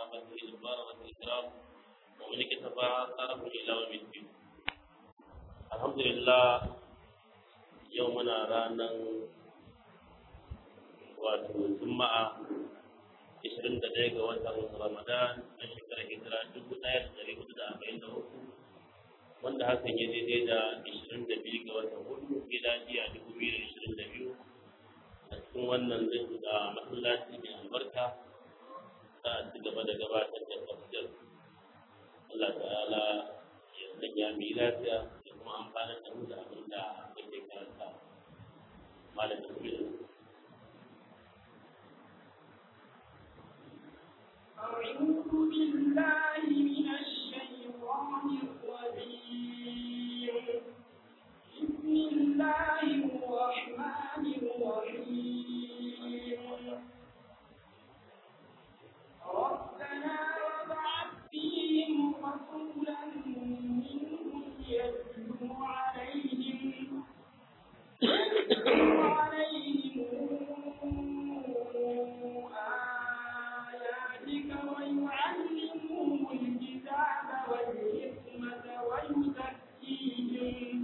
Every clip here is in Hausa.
وصحابته البررة الكرام ومن اكتفى آثارهم إلى يوم الدين الحمد لله يومنا رانا wato juma'a 21 ga watan ramadan na shekarar hijira 1443 wanda hakan ya daidai da 22 ga watan hudu miladiya 2022 a cikin wannan da masallaci mai albarka za a ci gaba da gabatar da tafsir Allah ta'ala ya sanya mu yi lafiya da kuma amfana da mu da abin da muke karanta malam bismillah أعوذ بالله من الشيطان الرجيم بسم الله الرحمن الرحيم ربنا وابعث فيهم رسولا منهم يتلو عليهم يتلو عليهم آياتك ويعلمهم الكتاب والحكمة ويزكيهم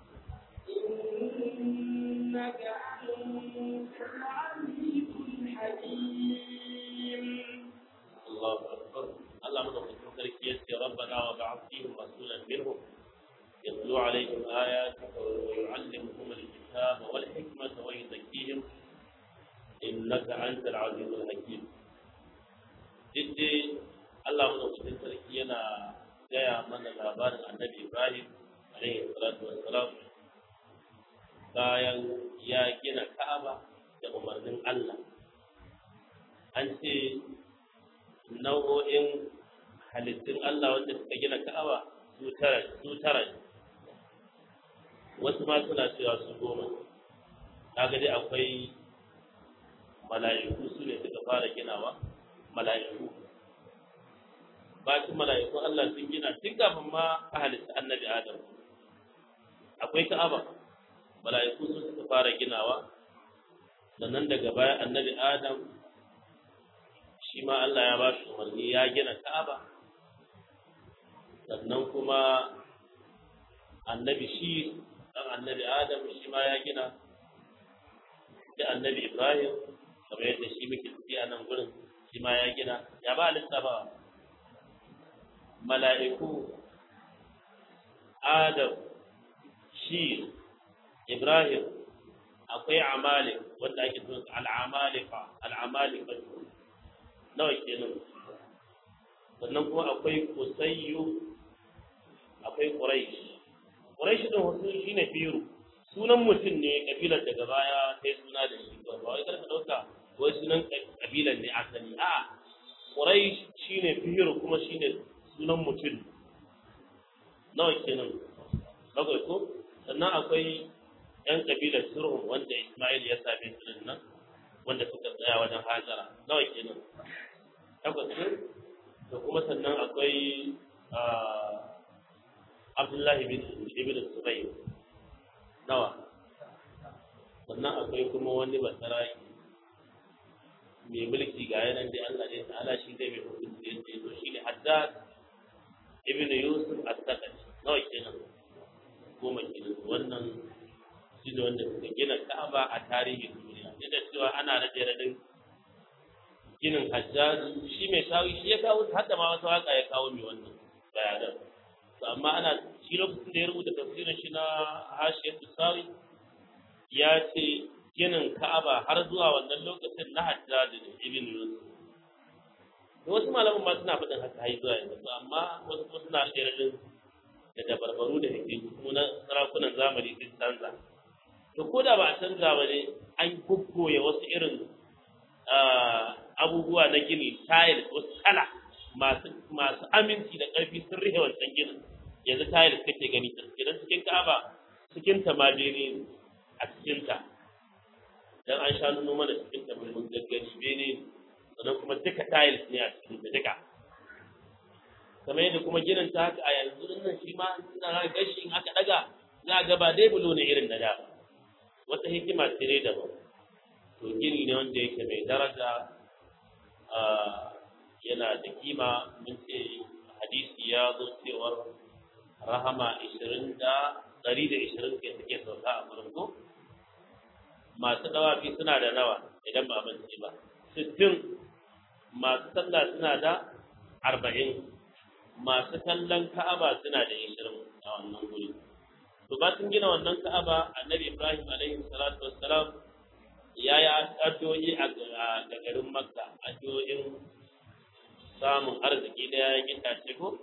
إنك أنت العزيز الحكيم الله أكبر الله مدوكتين تركية ربنا وبعث فيهم رسولا منهم يتلو عليهم آياتك ويعلمهم الكتاب والحكمة ويزكيهم إنك أنت العزيز الحكيم جدي الله مدوكتين تركية gaya mana labarin annabi Ibrahim alaihi salatu wassalam bayan ya gina Ka'aba da umarnin Allah an ce nau'o'in halittun Allah wanda suka gina Ka'aba su tara su tara ne. wasu ma suna cewa su goma kaga dai akwai mala'iku su ne suka fara ginawa mala'iku bacin mala'ikun Allah sun gina tun kafin ma a halitta annabi Adam akwai Ka'aba mala'iku su suka fara ginawa sannan daga baya annabi Adam shi ma Allah ya ba shi umarni ya gina Ka'aba sannan kuma annabi shi dan annabi Adam shi ma ya gina da annabi Ibrahim kamar yadda shi muke tafi a nan gurin shi ma ya gina ya ba lissafa mala'iku Adam shi Ibrahim akwai amalik wanda ake so al'amalika al'amalika nawa kenan sannan kuma akwai kusayyu akwai quraish quraish din wasu shine firu sunan mutum ne kabilar daga baya sai suna da shi ba wai karka dauka wai sunan kabilar ne asali a quraish shine firu kuma shine sunan mutum nawa kenan bakwai ko sannan akwai yan kabilar surhum wanda Ismail ya same su nan wanda suka tsaya wajen hajara nawa kenan takwas ne da kuma sannan akwai Abdullahi bin Ibn Subayy nawa sannan akwai kuma wani basaraki mai mulki ga yanan dai Allah ne ta'ala shi zai mai hukunci yadda ya zo shi ne Haddad ibn Yusuf as-Saqafi nawa kenan goma kenan wannan shi ne wanda suka gina Ka'aba a tarihin duniya duk da cewa ana rade radin ginin Hajjaju shi mai shawi shi ya kawo har da ma wata waka ya kawo mai wannan bayanan to amma ana shi lokacin da ya rubuta tafsirin shi na Hashiyat Sawi ya ce ginin Ka'aba har zuwa wannan lokacin na Hajjaju da Ibn Yusuf wasu malaman ma suna faɗin haka har zuwa yanzu amma wasu kuma suna rade radin da dabarbaru da hikimu na sarakunan zamani sun canza to ko da ba a canza ba ne an kukkoya wasu irin abubuwa na gini tile wasu kala masu masu aminci da ƙarfi sun rihe wancan ginin yanzu tile kake gani ta idan cikin ka'aba cikin ta ma bene ne a cikin ta dan an sha nuno mana cikin ta mun gaggari bene ne sannan kuma duka tiles ne a cikin ta duka kamar yadda kuma ginin ta haka a yanzu nan shi ma ina gashi in aka daga za a ga ba dai bulo ne irin na da ba wata hikima ce dai daban to gini ne wanda yake mai daraja yana da kima mun ce hadisi ya zo cewar rahama 20 da 120 ke suke sauka a gurin ko masu dawafi suna da nawa idan ba mance ba 60 masu sallah suna da 40 masu kallon ka'aba suna da 20 a wannan guri to ba sun gina wannan ka'aba annabi ibrahim alaihi salatu wassalam ya yi addu'o'i a garin makka addu'o'in samun arziki da yayin itace ko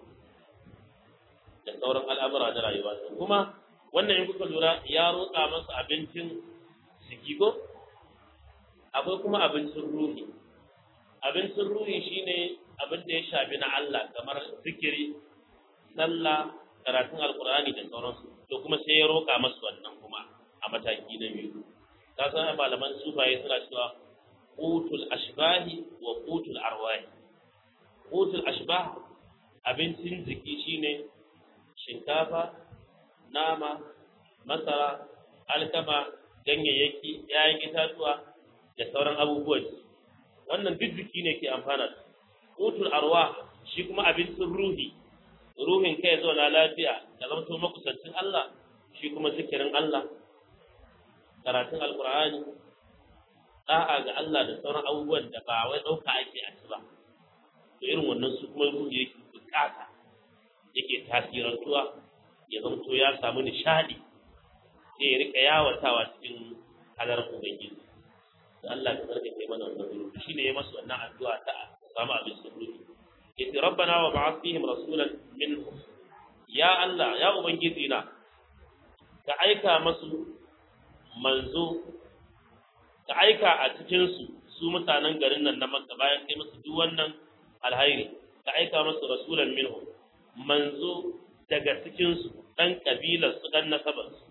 da sauran al'amura na rayuwa kuma wannan in kuka lura ya roƙa masa abincin jiki ko akwai kuma abincin ruhi abincin ruhi shine abin da ya shafi na Allah kamar zikiri sallah karatun alkur'ani da sauransu to kuma sai ya roƙa masu wannan kuma a mataki na biyu ka san malaman sufaye suna cewa qutul ashbahi wa qutul arwahi qutul ashbah abincin jiki shine shinkafa nama masara alkama ganyayyaki yayin itatuwa da sauran abubuwan wannan duk jiki ne ke amfana da qutul arwah shi kuma abincin ruhi ruhin kai zo na lafiya da zamto makusancin Allah shi kuma zikirin Allah karatun alkur'ani da'a ga Allah da sauran abubuwan da ba wai ɗauka ake a ci ba to irin wannan su kuma ruhi yake bukata yake tasirantuwa ya zamto ya samu nishadi sai ya rika yawatawa cikin halarar ubangiji da Allah ka zarga kai mana wannan ruhi shine ya masa wannan addu'a ta samu abin sun ruhi yace rabbana wa ba'ath fihim rasulan minhum ya Allah ya ubangiji na ka aika masu manzo ka aika a cikin su su mutanen garin nan na Makka bayan kai musu duk wannan alhairi ka aika masu rasulan minhum manzo daga cikin su dan kabilar su dan nasabar su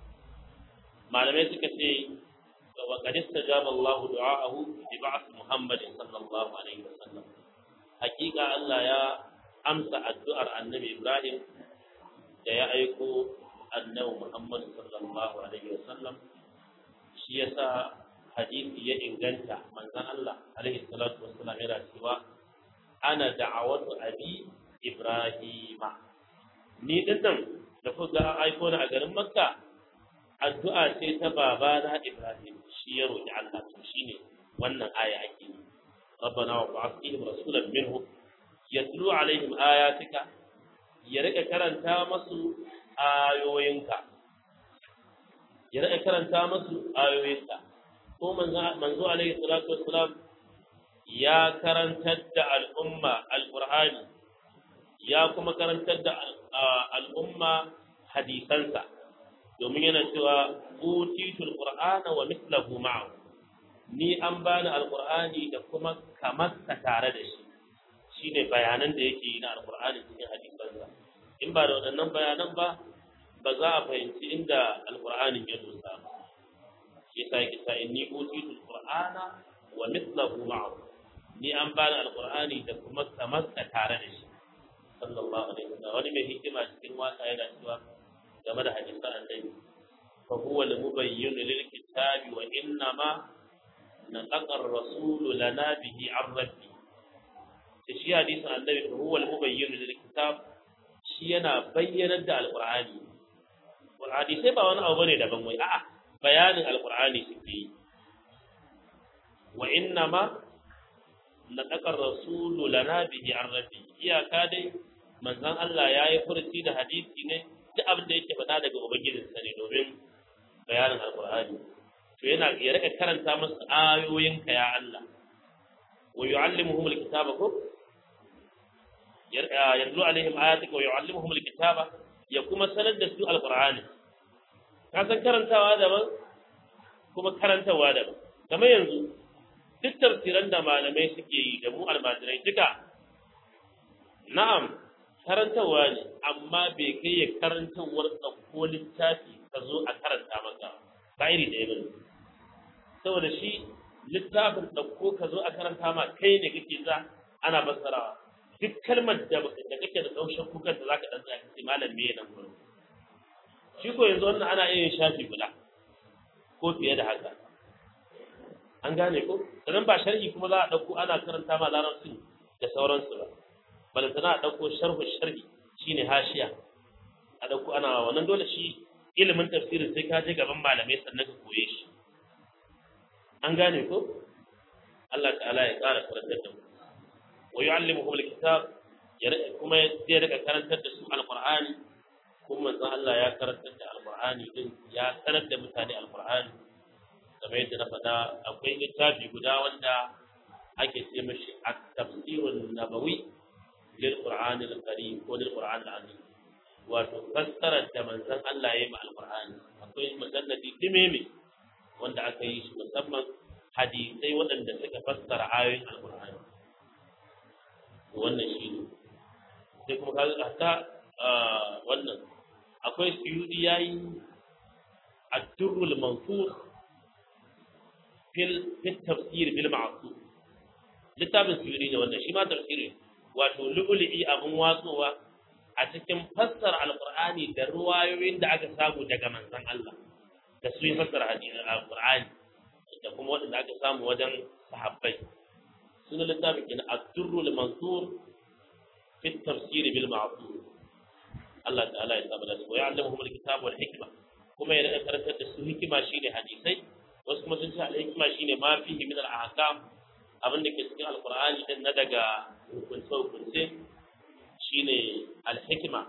malamai suka ce wa qad istajaba Allahu du'aahu bi ba'th Muhammadin sallallahu alaihi wasallam hakika Allah ya amsa addu'ar annabi Ibrahim da ya aiko annabi Muhammad sallallahu alaihi wasallam shi yasa hadisi ya inganta manzon Allah alaihi salatu wassalam yana cewa ana da'awatu abi Ibrahima ni din nan da kuka aiko ni a garin Makka addu'a ce ta babana Ibrahim shi ya roki Allah to shine wannan aya ake yi ربنا وابعث فيهم رسولا منهم يتلو عليهم آياتك يرقى كرنتا مسو آيوينك يرقى كرنتا مسو آيوينك ko manzo alaihi salatu wassalam ya karantar da al'umma alqur'ani ya kuma karantar da al'umma hadisansa domin yana cewa utitul qur'ana wa mithluhu ma'ahu ni an bani alqur'ani da kuma kamar ka tare da shi shine bayanan da yake yi na alqur'ani cikin hadisansa in ba da waɗannan bayanan ba ba za a fahimci inda alqur'anin ya dosa ba shi yasa yake sa inni utitu alqur'ana wa mithluhu ma'ahu ni an bani alqur'ani da kuma kamar ka tare da shi sallallahu alaihi wasallam wani mai hikima cikin waka yana cewa game da hadisan annabi fa huwa al-mubayyin lil kitabi wa innama نطق الرسول لنا به عن ربي shi hadisin annabi huwa al-mubayyin lil kitab shi yana bayyanar da alqur'ani qur'ani sai ba wani abu bane daban wai a'a bayanin alqur'ani suke yi wa inna ma nataqa ar-rasulu lana bihi an rabbi iyaka dai manzon Allah yayi furci da hadisi ne duk abin da yake faɗa daga ubangijinsa ne domin bayanin alqur'ani to yana ya rika karanta masu ayoyinka ya Allah wa yu'allimuhum alkitaba ko yatlu alaihim ayatika wa yu'allimuhum alkitaba ya kuma sanar da su alqur'ani ka san karantawa daban kuma karantawa daban kamar yanzu duk tafsiran da malamai suke yi da mu almajirai duka na'am karantawa ne amma bai kai ya karantawar ɗauko littafi ka zo a karanta maka ba iri ɗaya ba ne saboda shi littafin ɗauko ka zo a karanta ma kai ne kake za ana fassarawa duk kalmar da da kake da ɗaushen kukan da zaka ɗan tsaya kace malam me nan gurin shi ko yanzu wannan ana iya yin shafi guda ko fiye da haka an gane ko sannan ba sharhi kuma za a ɗauko ana karanta ma larabcin da sauransu ba balantana a ɗauko sharhu sharhi shine hashiya a ɗauko ana wannan dole shi ilimin tafsirin sai ka je gaban malamai sannan ka koye shi an gane ko Allah ta'ala ya ƙara karantar da mu wa yu'allimuhum alkitab kuma zai rika karantar da su alqur'ani kuma manzon Allah ya karantar da alqur'ani din ya sanar da mutane alqur'ani kamar yadda na faɗa akwai littafi guda wanda ake ce mashi at-tafsirun nabawi lil qur'an al-karim ko lil qur'an al-azim wato fassarar da manzon Allah ya yi ma alqur'ani akwai musannadi dimeme wanda aka yi shi musamman hadisai waɗanda suka fassara ayoyin alqur'ani wannan shi ne sai kuma kaga hatta wannan akwai suyudi yayi ad-durrul mansur fil fil tafsir bil ma'sur littafin suyudi ne wannan shi ma tafsiri wato lu'lu'i abun watsowa a cikin fassara alqur'ani da ruwayoyin da aka samu daga manzon Allah da su yi fassara hadisin alqur'ani da kuma wanda aka samu wajen sahabbai sunan littafin kenan ad-durrul mansur fi tafsir bil ma'sur Allah ta'ala ya saba da su ya allamuhum al-kitab wal hikma kuma ya rika karantar da su hikima shine hadisai wasu kuma sun ce al-hikma shine ma fihi min al-ahkam abin da ke cikin alqur'ani din na daga hukunce hukunce shine al-hikma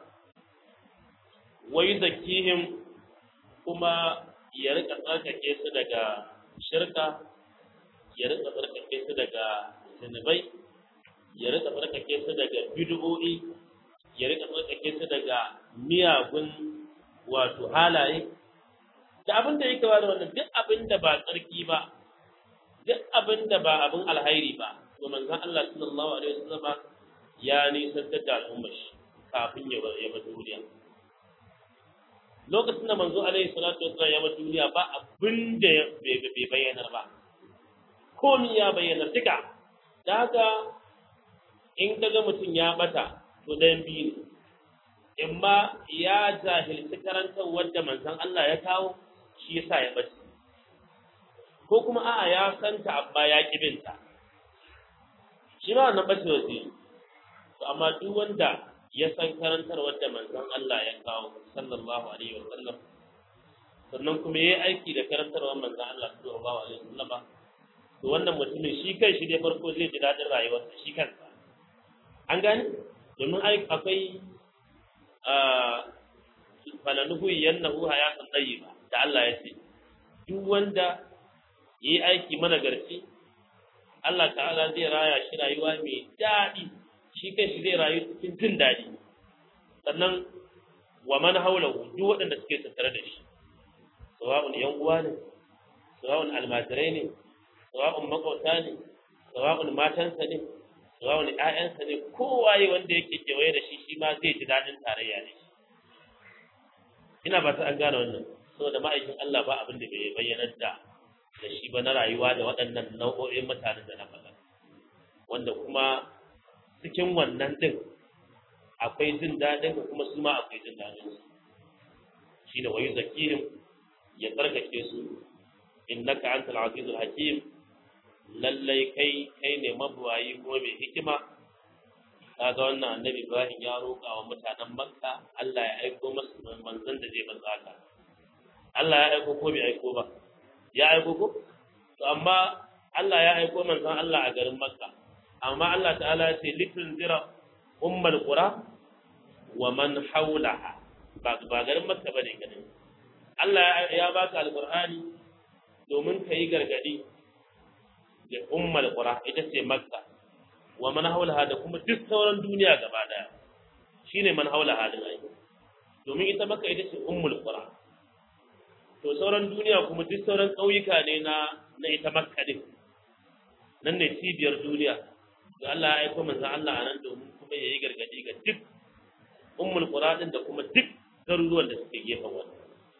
wa yuzakkihim kuma ya rika tsarkake su daga shirka ya rika tsarkake su daga zunubai ya rika tsarkake su daga bid'o'i ya rika tsarkake su daga miyagun wato halaye da abin da yake da wannan duk abin da ba tsarki ba duk abin da ba abin alhairi ba to manzon Allah sallallahu alaihi wasallam ya nisantar da al'ummar shi kafin ya bar duniya lokacin da manzo alaihi salatu wasallam ya bar duniya ba abin da bai bayyanar ba komi ya bayyana duka da haka in kaga mutum ya bata to ɗayan biyu ne in ma ya jahilci karantar wadda manzon Allah ya kawo shi yasa ya bace ko kuma a'a ya santa abba ya kibinta shi ma wannan bace wace to amma duk wanda ya san karantar wadda manzon Allah ya kawo sallallahu alaihi wa sallam sannan kuma yayi aiki da karantarwar manzon Allah sallallahu alaihi wa sallam to wannan mutumin shi kai shi dai farko zai ji daɗin rayuwarsa shi kansa an gani domin akwai falanuhu yannahu hayatan tayyiba da Allah ya ce duk wanda yi aiki mana garci Allah ta'ala zai raya shi rayuwa mai daɗi shi kai shi zai rayu cikin jin daɗi sannan wa man haulahu duk waɗanda suke tattare da shi sawa'un yan uwa ne sawa'un almajirai ne sawa'un makwauta ne sawa'un matansa ne sawa'un ƴaƴansa ne kowaye wanda yake kewaye da shi shi ma zai ji daɗin tarayya da shi ina ba ta an gane wannan saboda ma'aikin Allah ba abin da bai bayyanar da da shi ba na rayuwa da waɗannan nau'o'in mutanen da na faɗa wanda kuma cikin wannan din akwai jin daɗin ka kuma su ma akwai jin daɗin su shine wayu zakihim ya tsarkake su innaka antal azizul hakim lallai kai kai ne mabuwayi kuma mai hikima kaga wannan annabi Ibrahim ya roƙa wa mutanen Makka Allah ya aiko masu manzon da zai manzo haka Allah ya aiko ko bai aiko ba ya aiko ko to amma Allah ya aiko manzon Allah a garin Makka amma Allah ta'ala ya ce litunzira ummul qura wa man hawlaha ba ba garin Makka bane ganin Allah ya baka alqur'ani domin ka yi gargadi da ummul qura ita ce Makka wa man hawlaha da kuma duk sauran duniya gaba daya shine man hawlaha din ai domin ita Makka ita ce ummul qura to sauran duniya kuma duk sauran ƙauyuka ne na na ita Makka din nan ne cibiyar duniya da Allah ya aika manzo Allah a nan domin kuma yayi gargadi ga duk ummul qura din da kuma duk garuruwan da suke gefen wannan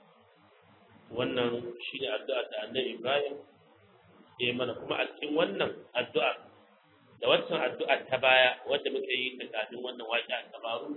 wannan shine addu'a da Annabi Ibrahim ya mana kuma a cikin wannan addu'a da waccan addu'a ta baya wadda muka yi ta kafin wannan waƙi a tabaru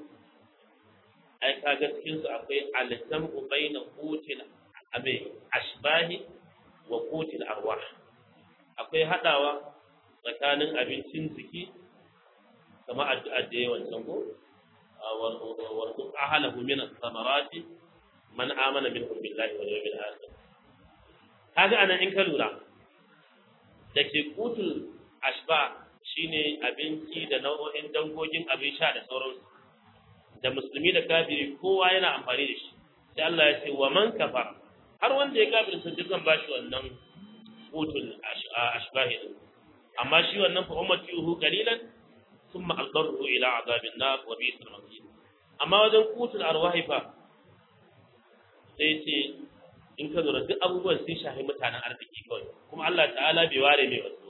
ai kaga cikin su akwai al-jam'u baina qutil abai ashbahi wa qutil arwah akwai hadawa tsakanin abincin jiki kama addu'a da yawan can ko warzuq ahlahu min as-samarati man amana minhum billahi wal yawmil akhir kaga anan in ka lura da ke kutul ashba shine abinci da nau'o'in dangogin abin sha da sauransu da musulmi da kafiri kowa yana amfani da shi sai Allah ya ce wa man kafara har wanda ya kafir sun ji zan bashi wannan kutul ashbahi din amma shi wannan fa ummatuhu qalilan thumma aldarhu ila azabin nar wa bi'sal masir amma wajen kutul arwahi fa sai ce in ka lura duk abubuwan sun shafi mutanen arziki kawai kuma Allah ta'ala bai ware mai wasu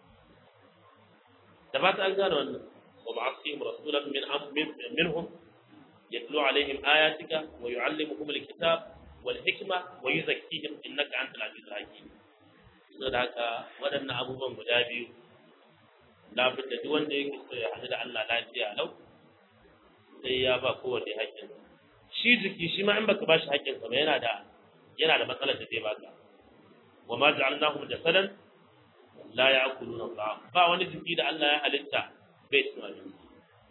da ba ta an gane wannan wa ba'athihim rasulan min minhum yatlu alaihim ayatika wa yu'allimuhum alkitab wal hikma wa yuzakkihim innaka antal azizul hakim saboda haka waɗannan abubuwan guda biyu lafiyar da duk wanda yake so ya haɗu da Allah lafiya lau sai ya ba kowanne haƙƙin shi jiki shi ma in baka ba shi haƙƙin sa ba yana da yana da matsalar da zai baka wa ma ja'alnahum jasadan la ya'kuluna ta'am ba wani jiki da Allah ya halitta bai cin abinci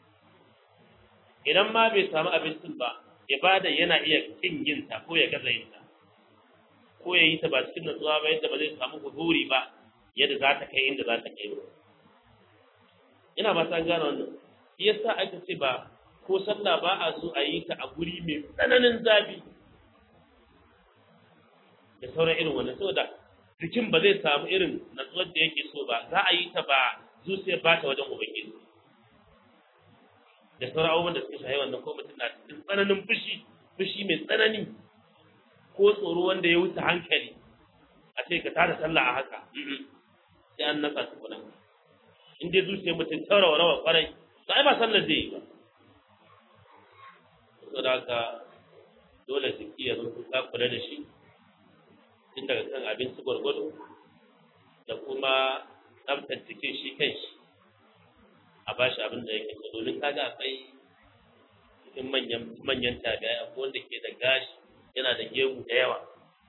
idan ma bai samu abincin ba ibada yana iya kin yin ta ko ya gaza yin ta ko ya yi ta ba cikin natsuwa ba yadda ba zai samu huzuri ba yadda za ta kai inda za ta kai ba ina ba ta gane wannan shi yasa aka ce ba ko sallah ba a so a yi ta a guri mai tsananin zafi da sauran irin wannan saboda jikin ba zai samu irin natsuwar da yake so ba za a yi ta ba zuciyar ba ta wajen ubangiji da sauran abubuwan da suka shahi wannan ko mutum na cikin tsananin fushi fushi mai tsanani ko tsoro wanda ya wuce hankali a ce ka tada sallah a haka sai an nasa su kuna in dai zuciyar mutum ta rawa rawa kwarai to ai ba sallar zai yi ba saboda haka dole jiki ya zama ka kula da shi tun daga kan abinci gwargwado da kuma tsaftar jikin shi kan shi a ba shi abin da yake so domin kaga akwai cikin manyan manyan tabi'ai akwai wanda ke da gashi yana da gemu da yawa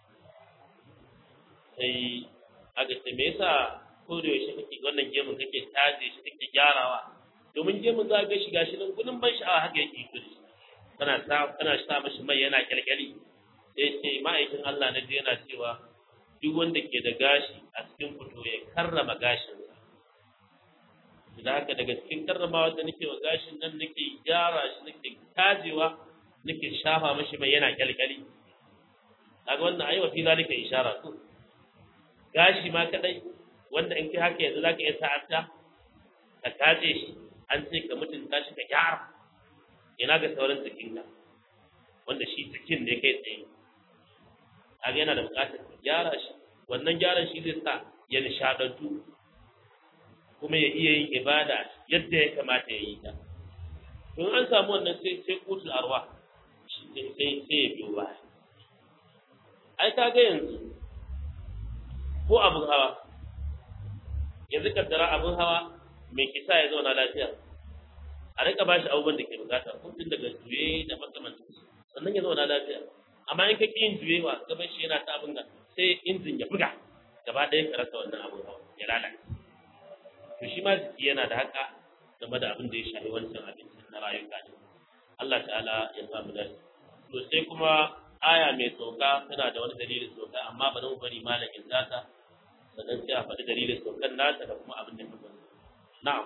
sai aka ce me yasa ko da yaushe kake wannan gemun kake taje shi kake gyarawa domin gemun za ga shi gashi nan gudun ban sha'awa haka yake kudi kana sa kana sa mashi mai yana kyalkyali sai ce ma'aikin Allah na ji yana cewa duk wanda ke da gashi a cikin fito ya karrama gashinsa da haka daga cikin karramawa da nake wa gashin nan nake gyara shi nake tajewa nake shafa mashi mai yana kyalkyali kaga wannan ayi wa fi zalika ishara to gashi ma kadai wanda in kai haka yanzu zaka iya sa'anta ka taje shi an ce ka mutunta shi ka gyara ina ga sauran jikinka wanda shi jikin ne kai tsaye kaga yana da buƙatar ka gyara shi wannan gyaran shi zai sa ya nishadantu kuma ya iya yin ibada yadda ya kamata ya yi ta to an samu wannan sai sai kutul arwa sai sai ya biyo baya ai kaga yanzu ko abin hawa yanzu kaddara abin hawa mai kisa ya zauna lafiya a rika bashi abubuwan da ke bukata kuntun daga juye da makamantan sannan ya zauna lafiya amma in ka ƙi yin juyewa gaban shi yana ta abin da sai injin ya buga gaba ɗaya ka rasa wannan abin hawa ya lalace to shi ma jiki yana da haka game da abin da ya shafi wancan abincin na rayuka ne Allah ta'ala ya samu dace to sai kuma aya mai sauka tana da wani dalilin sauka amma ba zan bari malamin zata sannan sai a faɗi dalilin saukan nata da kuma abin da ka sani na'am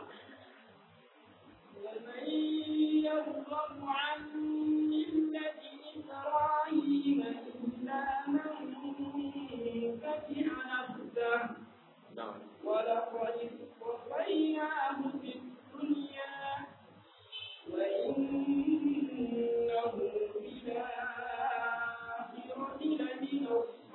ومن يرغب عن ملة إبراهيم إلا من فتح نفسه na'am ولقد اصطفيناه في الدنيا وإنه في الآخرة لمن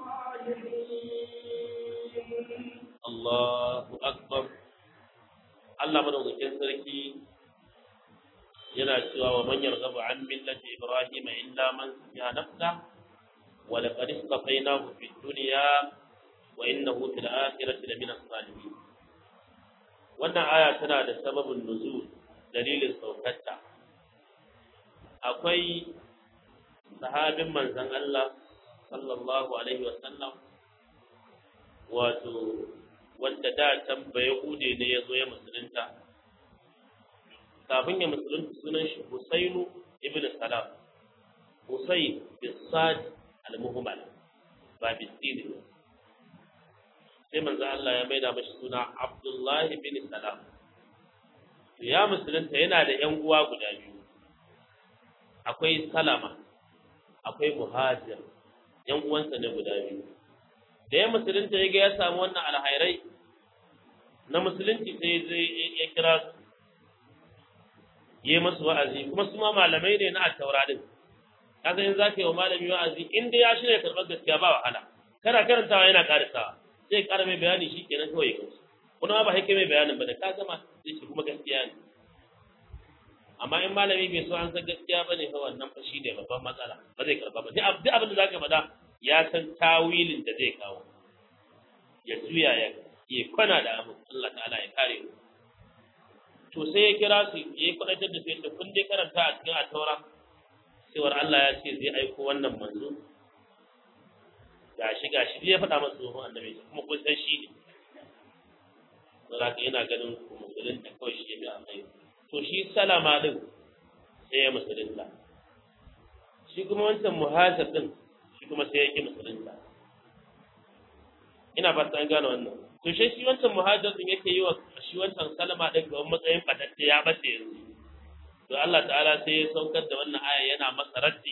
الصالحين Allahu akbar Allah madaukakin sarki yana cewa wa man yarghabu an millati ibrahim illa man safiha nafsa wa laqad istafaynahu fid dunya wa innahu fil akhirati lamina salihin wannan aya tana da sababin nuzul dalilin saukarta akwai sahabin manzon Allah sallallahu alaihi wa sallam wato wanda da can ba Yahude ne ya zo ya musulunta kafin ya musulunta sunan shi Husainu ibn Salam Husayn bin Sad al-Muhammad ba bisini ba sai manzo Allah ya maida mashi suna Abdullahi bin Salam ya musulunta yana da ƴan uwa guda biyu akwai Salama akwai Muhajir ƴan uwansa ne guda biyu da ya musulunta ya ga ya samu wannan alhairai na musulunci sai zai ya kira su yi masu wa'azi kuma su ma malamai ne na attaura din kaga in zaka yi wa malami wa'azi in dai ya shirya karɓar gaskiya ba wahala kana karantawa yana karisawa sai ƙara mai bayani shi kenan kawai ya kuma ba haike mai bayanin ba da ka gama sai shi kuma gaskiya ne amma in malami bai so an san gaskiya bane fa wannan fa shine babban matsala ba zai karba ba duk abin da zaka faɗa ya san tawilin da zai kawo ya juya ya ya kwana da abu Allah ta'ala ya kare mu to sai ya kira su ya kwadatar da su yadda kun dai karanta a cikin ataura cewar Allah ya ce zai aiko wannan manzo gashi gashi ya faɗa masa tsohon annabi kuma kun san shi ne don haka yana ganin musulunta kawai shi ya bi a kai to shi salama din sai ya musulunta shi kuma wancan muhajir din shi kuma sai ya ki musulunta ina fata an gane wannan to shi shi wancan muhajir din yake yi wa shi wancan salama din ga matsayin fatatte ya bace yanzu to Allah ta'ala sai ya saukar da wannan aya yana masa raddi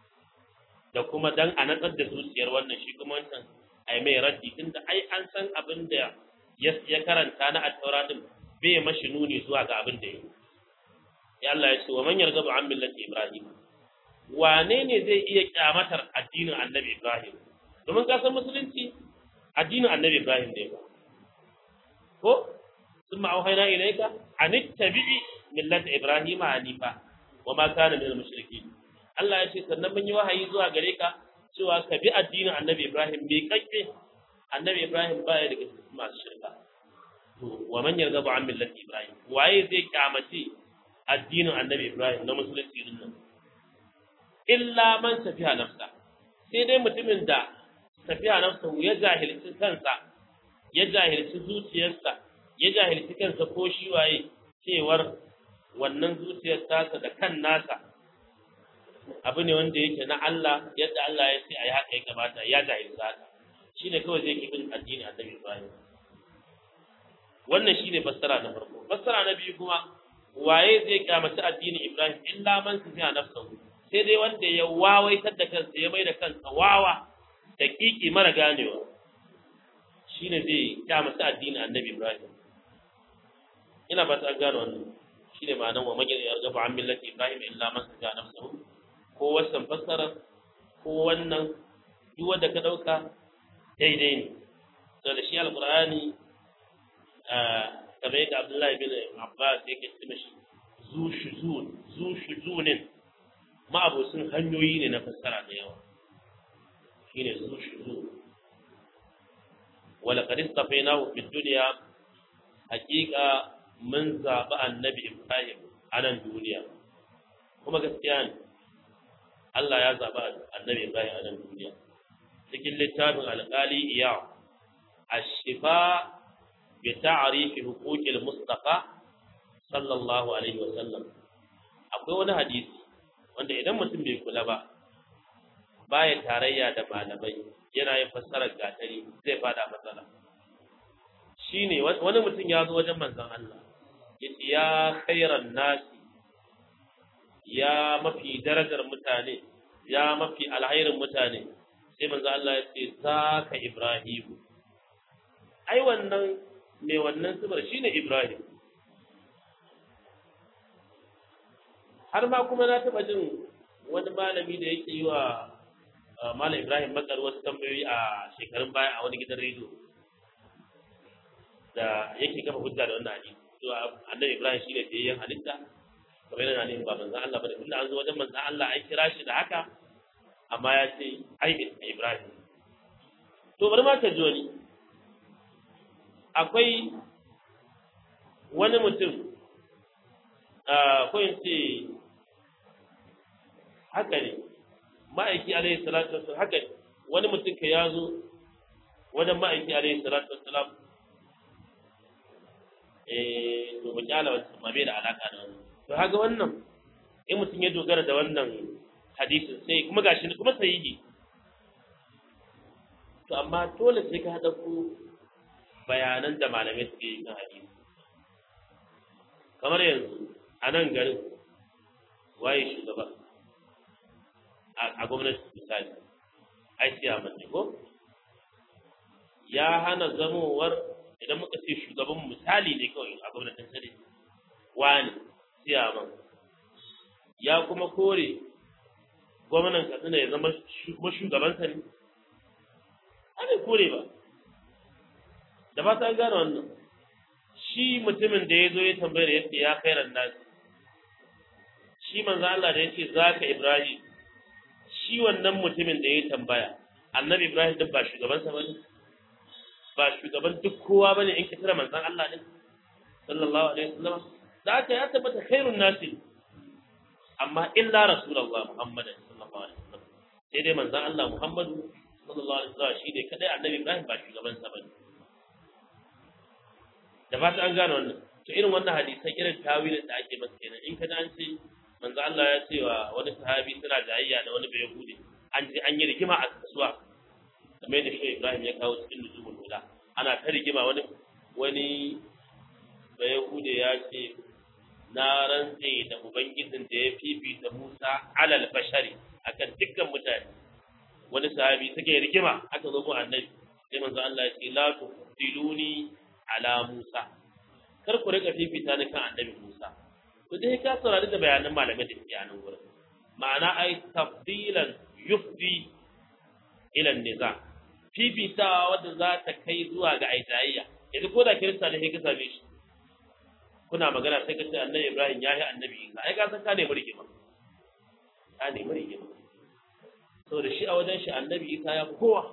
da kuma dan a natsar da zuciyar wannan shi kuma wancan ai mai raddi tunda ai an san abin da ya karanta na at-taura din bai mashi nuni zuwa ga abin da yake ya Allah ya ce wa man yarghabu an millati ibrahim wane ne zai iya kyamatar addinin annabi ibrahim domin ka san musulunci addinin annabi ibrahim ne ba ko ثم أوحينا إليك أن اتبع ملة إبراهيم حنيفا وما كان من المشركين Allah ya ce sannan mun yi wahayi zuwa gare ka cewa ka bi addinin Annabi Ibrahim mai kakke Annabi Ibrahim baya daga masu shirka to wa man yarghabu an millati Ibrahim waye zai kyamace addinin Annabi Ibrahim na musulunci din nan illa man safiha nafsa sai dai mutumin da safiha nafsa ya jahilci kansa ya jahilci zuciyarsa ya jahilci kansa ko shi waye cewar wannan zuciyar tasa da kan nasa abu ne wanda yake na Allah yadda Allah ya ce a yi haka ya kamata ya jahilci haka shi ne kawai zai bin addini a Nabi Ibrahim wannan shi ne fassara na farko fassara na biyu kuma waye zai kyamaci addinin Ibrahim illa man su fiya nafsahu sai dai wanda ya wawaitar da kansa ya mai da kansa wawa da kiki mara ganewa shine zai kyamaci addinin Annabi Ibrahim ina ba ta gano wannan shine ma'anar wa magana ya gaba an millati Ibrahim illa man su fiya nafsahu ko wasan fassara ko wannan duk wanda ka dauka daidai ne to da shi alqur'ani kamar yadda Abdullahi bin Abbas yake ce mishi zu shuzun zu shuzunin ma'abusin hanyoyi ne na fassara da yawa shine zu shuzun wala qad istafainahu fid dunya haqiqa mun zabi annabi Ibrahim a nan duniya kuma gaskiya ne Allah ya zaɓi annabi Ibrahim a nan duniya cikin littafin alƙali iya ashifa bi ta'rifi huquqil mustafa sallallahu alaihi wa sallam akwai wani hadisi wanda idan mutum bai kula ba baya tarayya da malamai yana yin fassarar gatari zai fada matsala shine wani mutum ya zo wajen manzon Allah yace ya khairan nasi ya mafi darajar mutane ya mafi alhairin mutane sai manzo Allah ya ce zaka Ibrahim ai wannan mai wannan sibar shine Ibrahim har ma kuma na taba jin wani malami da yake yi wa Malam Ibrahim Bakar wasu tambayoyi a shekarun baya a wani gidan rediyo da yake kafa hujja da wannan hadisi to annabi Ibrahim shine biyayyen halitta kamar yana ne ba manzan Allah ba da tunda an zo wajen manzan Allah an kira shi da haka amma ya ce ai Ibrahim to bari ma ka ji wani akwai wani mutum ko in ce haka ne ma'aiki alaihi salatu wasallam haka ne wani mutum ka ya zo wajen ma'aiki alaihi salatu wasallam eh to mu kyala wasu ma bai da alaka da wannan to haga wannan in mutum ya dogara da wannan hadisin sai kuma gashi kuma sahihi to amma dole sai ka haɗa ku bayanan da malamai suke yi kan hadisi kamar yanzu a nan garin waye shugaba a gwamnati misali ai siyaman ne ko ya hana zamowar idan muka ce shugaban misali ne kawai a gwamnatin sani wani siyaman ya kuma kore gwamnan katsina ya zama shugabansa ne ana kore ba da ba ta gane wannan shi mutumin da ya zo ya tambayar yadda ya kai nasi shi manzo Allah da yake zaka Ibrahim shi wannan mutumin da ya tambaya annabi Ibrahim din ba shugaban sa bane ba shugaban duk kowa bane in kitira manzon Allah ne sallallahu alaihi wasallam da aka ya tabbata khairun nasi amma illa rasulullah Muhammad sallallahu alaihi wasallam sai dai manzon Allah Muhammadu sallallahu alaihi wasallam shi ne kadai annabi Ibrahim ba shugaban sa bane da ba ta an gane wannan to irin wannan hadisan irin tawilin da ake masa kenan in kada an ce manzo Allah ya ce wa wani sahabi suna jayayya da wani bai yahudi an ce an yi rigima a kasuwa kamar da shi Ibrahim ya kawo cikin nuzumul huda ana ta rigima wani wani bai yahudi ya ce na rantse da ubangijin da ya fifita Musa alal bashari akan dukkan mutane wani sahabi suke rigima aka zo mu annabi sai manzo Allah ya ce la tufiluni ala Musa kar ku rika fifita ni kan annabi Musa to dai ka saurari da bayanan malamai da ke anan gurin ma'ana ai tafdilan yufdi ila niza fifitawa wanda za ta kai zuwa ga aitayya yanzu ko da kirista ne sai ka same shi kuna magana sai ka ce annabi Ibrahim ya yi annabi Isa ai ka san ka ne murke ba ka ne murke ba saboda shi a wajen shi annabi Isa ya kowa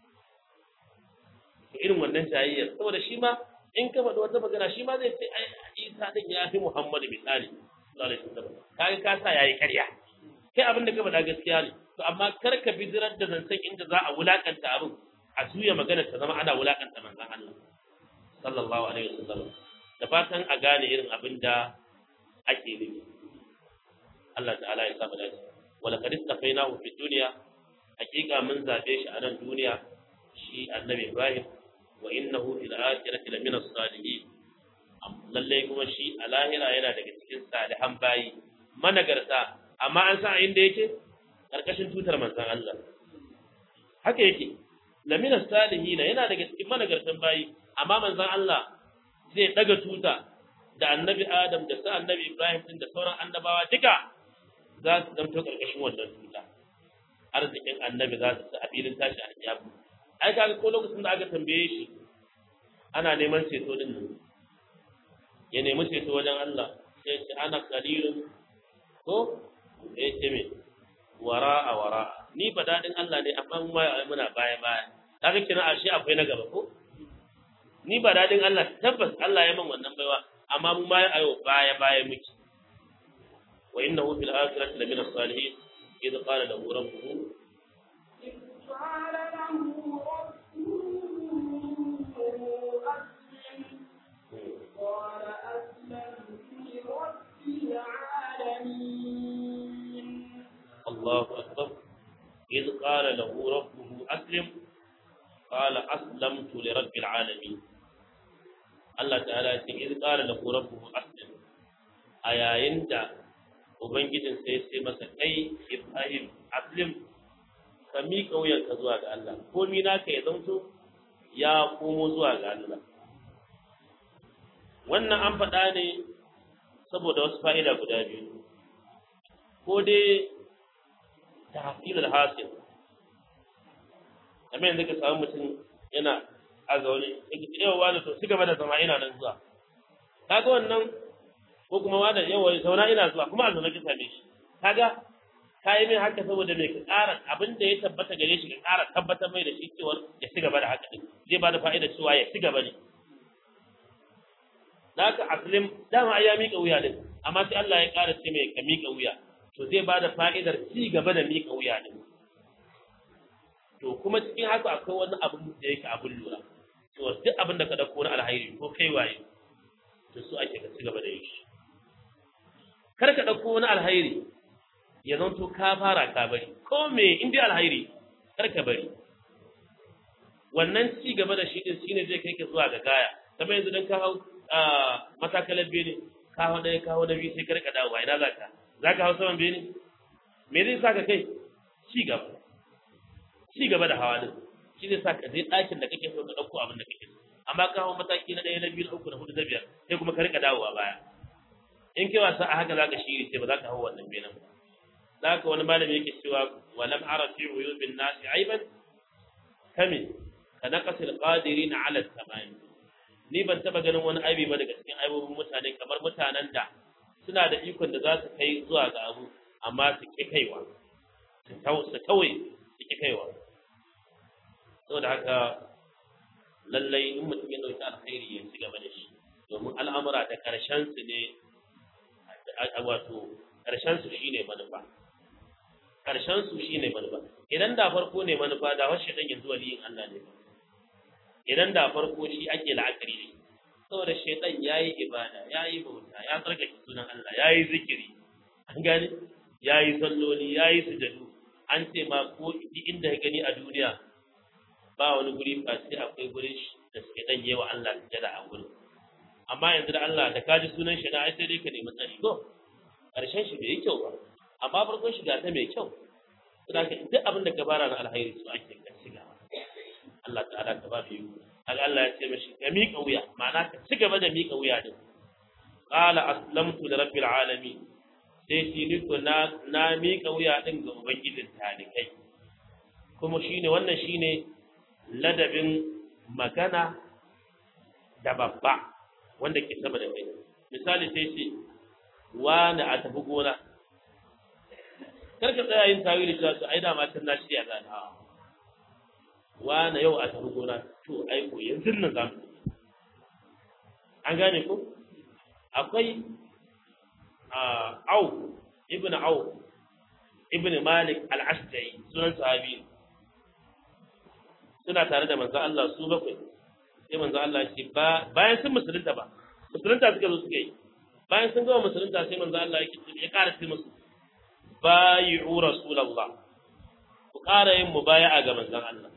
irin wannan jayayyar saboda shi ma in ka faɗi wata magana shi ma zai ce ai Isa din ya fi Muhammad misali sallallahu alaihi wasallam kaga ka sa yayi ƙarya kai abin da ka faɗa gaskiya ne to amma kar ka bidirar da zancen inda za a wulakanta abin a juya magana ta zama ana wulakanta manzon Allah sallallahu alaihi wasallam da fatan a gane irin abin da ake nufi Allah ta'ala ya saba dace wala qad istafainahu fi dunya hakika mun zabe shi a nan duniya shi annabi Ibrahim wa innahu fil akhirati lamina salihin lalle kuma shi a lahira yana daga cikin salihan bayi managarta amma an san inda yake karkashin tutar manzon Allah haka yake lamina salihin yana daga cikin managartan bayi amma manzon Allah zai daga tuta da annabi Adam da sa annabi Ibrahim din da sauran annabawa duka za su zanto karkashin wannan tuta arzikin annabi za su sa a filin tashi a kiyama ai kaga ko lokacin da aka tambaye shi ana neman ceto din nan ya nemi ceto wajen Allah sai ce ana qalilun ko eh ce me wara a wara ni ba dadin Allah ne amma mu mai muna baya baya kaga kina ashe akwai na gaba ko ni ba dadin Allah tabbas Allah ya min wannan baiwa amma mu mai ayo baya baya miki wa innahu fil akhirati lamina salihin idh qala lahu rabbuhu قال له قال أسلمت لرب العالمين الله أكبر إذ قال له ربه أسلم قال أسلمت لرب العالمين Allah ta'ala ya ce iz qala lahu rabbuhu aslim a yayin da ubangijin sai sai masa kai Ibrahim aslim ka miƙa wuyanka zuwa ga Allah komi naka ya zanto ya komo zuwa ga Allah wannan an faɗa ne saboda wasu fa'ida guda biyu ko dai tahsilul hasil kamar yanzu ka samu mutum yana a zaune yake yawa wani to ci gaba da zama ina nan zuwa kaga wannan ko kuma wani yawa zauna ina zuwa kuma a zaune ka same shi kaga ka yi min haka saboda mai ka ƙara abin da ya tabbata gare shi ka ƙara tabbatar mai da shi cewa ya ci gaba da haka din zai ba da fa'ida cewa ya ci gaba ne da haka aslim dama ai ya miƙa wuya din amma sai Allah ya ƙara ce mai ka miƙa wuya to zai ba da fa'idar ci gaba da miƙa wuya din to kuma cikin haka akwai wani abin da yake abin lura to duk abin da ka dauko na alhairi ko kai waye to su ake ka ci gaba da yi shi kar ka ɗauko wani alhairi ya zanto ka fara ka bari ko me in dai alhairi kar ka bari wannan ci gaba da shi din shine zai kai ka zuwa ga gaya kamar yanzu dan ka hau matakalar bene ka hau ɗaya ka hau na biyu sai ka rika dawowa ina za ka za ka hau saman bene me zai sa ka kai ci gaba ci gaba da hawa din shi zai sa ka je ɗakin da kake so ka ɗauko abin da kake so amma ka hau mataki na ɗaya na biyu na uku na hudu na biyar sai kuma ka rika dawowa baya in kai wasa a haka za ka shiri sai ba za ka hau wannan benen ba da haka wani malami yake cewa walam ara fi uyubin nasi aiban kame ka naqasil qadirin ala tamam ni ban taba ganin wani aibi ba daga cikin aibobin mutane kamar mutanen da suna da ikon da za su kai zuwa ga abu amma su ki kaiwa su kawai su ki kaiwa saboda haka lallai in mutum ya dauki alkhairi ya ci gaba da shi domin al'amura da karshen su ne wato karshen su shine manufa karshen su shine manufa idan da farko ne manufa da wasu dan yanzu waliyin Allah ne idan da farko shi ake la'akari da shi saboda shaitan yayi ibada yayi bauta ya tsarkake sunan Allah yayi zikiri an gane yayi salloli yayi sujadu an ce ma ko inda ya gani a duniya ba wani guri ba sai akwai gurin da suke dan yewa Allah sujada a gurin amma yanzu da Allah da kaji sunan shi na ai sai dai ka nemi tsari ko karshen shi bai yi kyau ba amma farkon shiga ta mai kyau saboda duk abin da ka bara na alhairi su ake ka shiga Allah ta'ala ta ba biyu haka Allah ya ce mashi ka miƙa wuya ma'ana ka ci gaba da miƙa wuya din qala aslamtu li rabbil alamin sai shi ni ko na na miƙa wuya din ga ubangijin talikai kuma shine wannan shine ladabin magana da babba wanda ke sama da kai misali sai ce wani a tafi gona karka tsaya yin tawili cewa su ai dama can na shirya za ta wani yau a tafi gona to ai ko yanzu nan za mu an gane ko akwai au ibn au ibn malik al-ashja'i sunan sahabi suna tare da manzo Allah su bakwai sai manzo Allah ya ce ba bayan sun musulunta ba musulunta suka zo suka yi bayan sun gama musulunta sai manzo Allah ya ce ya ƙara ce musu bayi'u rasulullah ku ƙara yin mubaya'a ga manzon Allah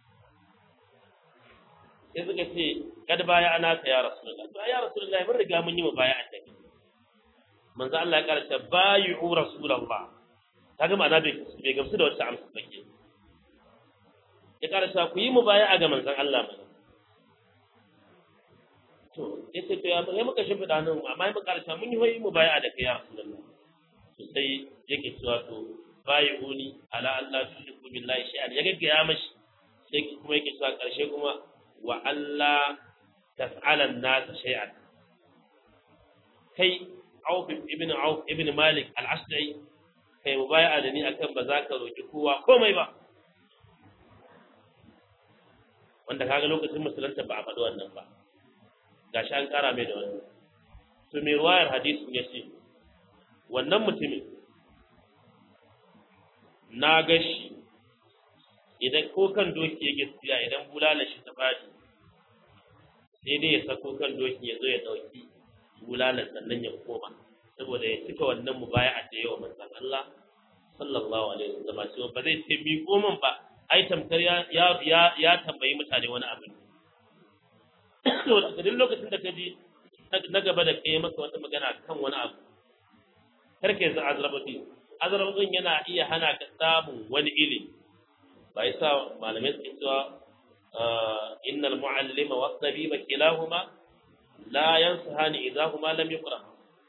sai suka ce kad baya ana ka ya rasulullah to ya rasulullah mun riga mun yi mubaya'a da kai manzo Allah ya ƙara ce bayi'u rasulullah kaga ma'ana bai bai gamsu da wata amsa ba ke ya ƙara cewa ku yi mubaya'a ga manzon Allah mana to yace to ya ya muka shimfiɗa nan amma ya muka ƙara cewa mun yi hoyi mubaya'a da kai ya rasulullah to sai yake cewa to bayi'uni ala Allah tushriku billahi shay'an ya gaggaya mashi sai kuma yake cewa ƙarshe kuma wa Allah tas'ala an-nas shay'an kai Auf ibn Auf ibn Malik al-Asdi kai mubaya'a da ni akan ba za ka roki kowa komai ba wanda kaga lokacin musulunta ba a faɗi wannan ba gashi an ƙara mai da wannan to mai ruwayar hadisin ya ce wannan mutumin na gashi idan ko kan doki ya gaskiya idan bulala shi ta faɗi sai dai ya sako kan doki ya zo ya ɗauki bulalar sannan ya koma saboda ya cika wannan mubaya'a da yawa manzon Allah sallallahu alaihi wasallam cewa ba zai ce mi koman ba ai tamkar ya ya ya tambayi mutane wani abu saboda duk lokacin da ka ji na gaba da kai maka wata magana kan wani abu kar ka yanzu azrababi azrababin yana iya hana ka samun wani ilimi ba yasa malamai suke cewa innal mu'allima wa tabiba kilahuma la yansahani idza huma lam yuqra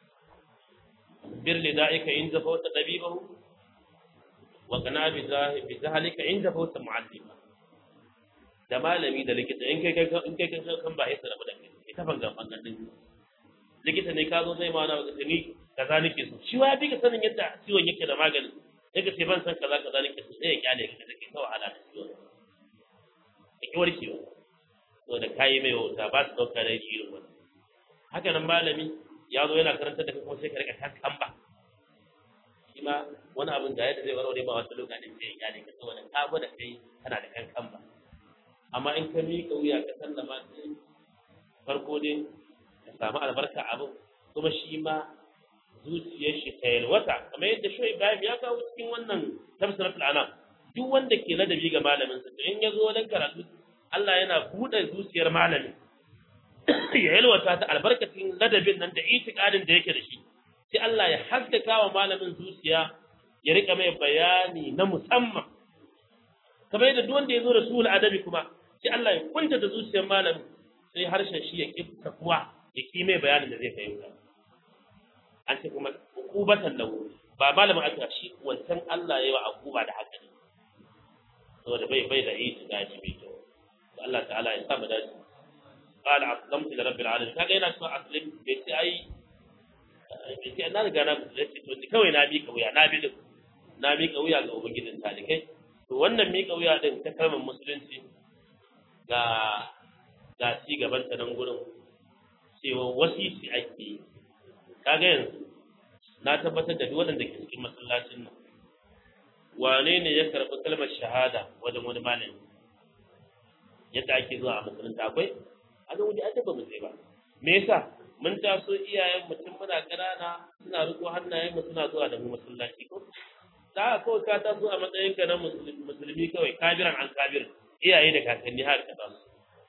bir lida'ika in zafawta tabibahu wa kana bi zahalika in zafawta mu'allima da malami da likita in kai in kai kan ba yasa rabu da kai ita fangan fangan din likita ne ka zo zai ma na ga ni kaza nake so shi wa bi ka sanin yadda ciwon yake da magani sai ka ce ban san kaza kaza nake so sai ya kyale ka da kai ta wahala da ciwon ka ki warkewa to da kayi mai wauta ba su dauka da shi irin wannan haka nan malami ya zo yana karanta da kai kuma sai ka rika kankan ba shi ma wani abin da yadda zai warware ma wata lokacin sai ya kyale ka saboda ka gwada kai kana da kankan ba amma in ka miƙa wuya ka sallama sai farko dai ka samu albarka abin kuma shi ma zuciyar shi ta yalwata kamar yadda shi Ibrahim ya kawo cikin wannan tafsiratul anam duk wanda ke ladabi ga malamin sa to in ya zo wajen karatu Allah yana buɗe zuciyar malamin ya yalwata ta albarkacin ladabin nan da itikadin da yake da shi sai Allah ya haskaka wa malamin zuciya ya rika mai bayani na musamman kamar yadda duk wanda ya zo da sulh adabi kuma sai Allah ya kunta da zuciyar malamin sai harshen shi ya ki takuwa ya ki mai bayanin da zai fahimta an ce kuma ukubatan lahu ba malamin aka shi wancan Allah ya yi wa akuba da haka ne saboda bai bai da itikadi bai kyau to Allah ta'ala ya sa mu dace قال أسلمت لرب العالمين kaga yana so aslim bai ce ai bai ce na riga na musulunci to ni kawai na miƙa wuya na bi na miƙa wuya ga ubangijin talikai to wannan miƙa wuya din ta kalmar musulunci ga ga ci gaban ta nan gurin cewa wasisi ake yi kaga yanzu na tabbatar da duk waɗanda ke cikin masallacin nan wane ne ya karɓi kalmar shahada wajen wani malami yadda ake zuwa a musulunta akwai a ga wani aka ba mu sai ba me yasa mun taso iyayen mutum muna ƙanana suna riko hannayen mu suna zuwa da mu masallaci ko da kawai ka taso a matsayin ka na musulmi kawai kabiran an kabir iyaye da kakanni har ka taso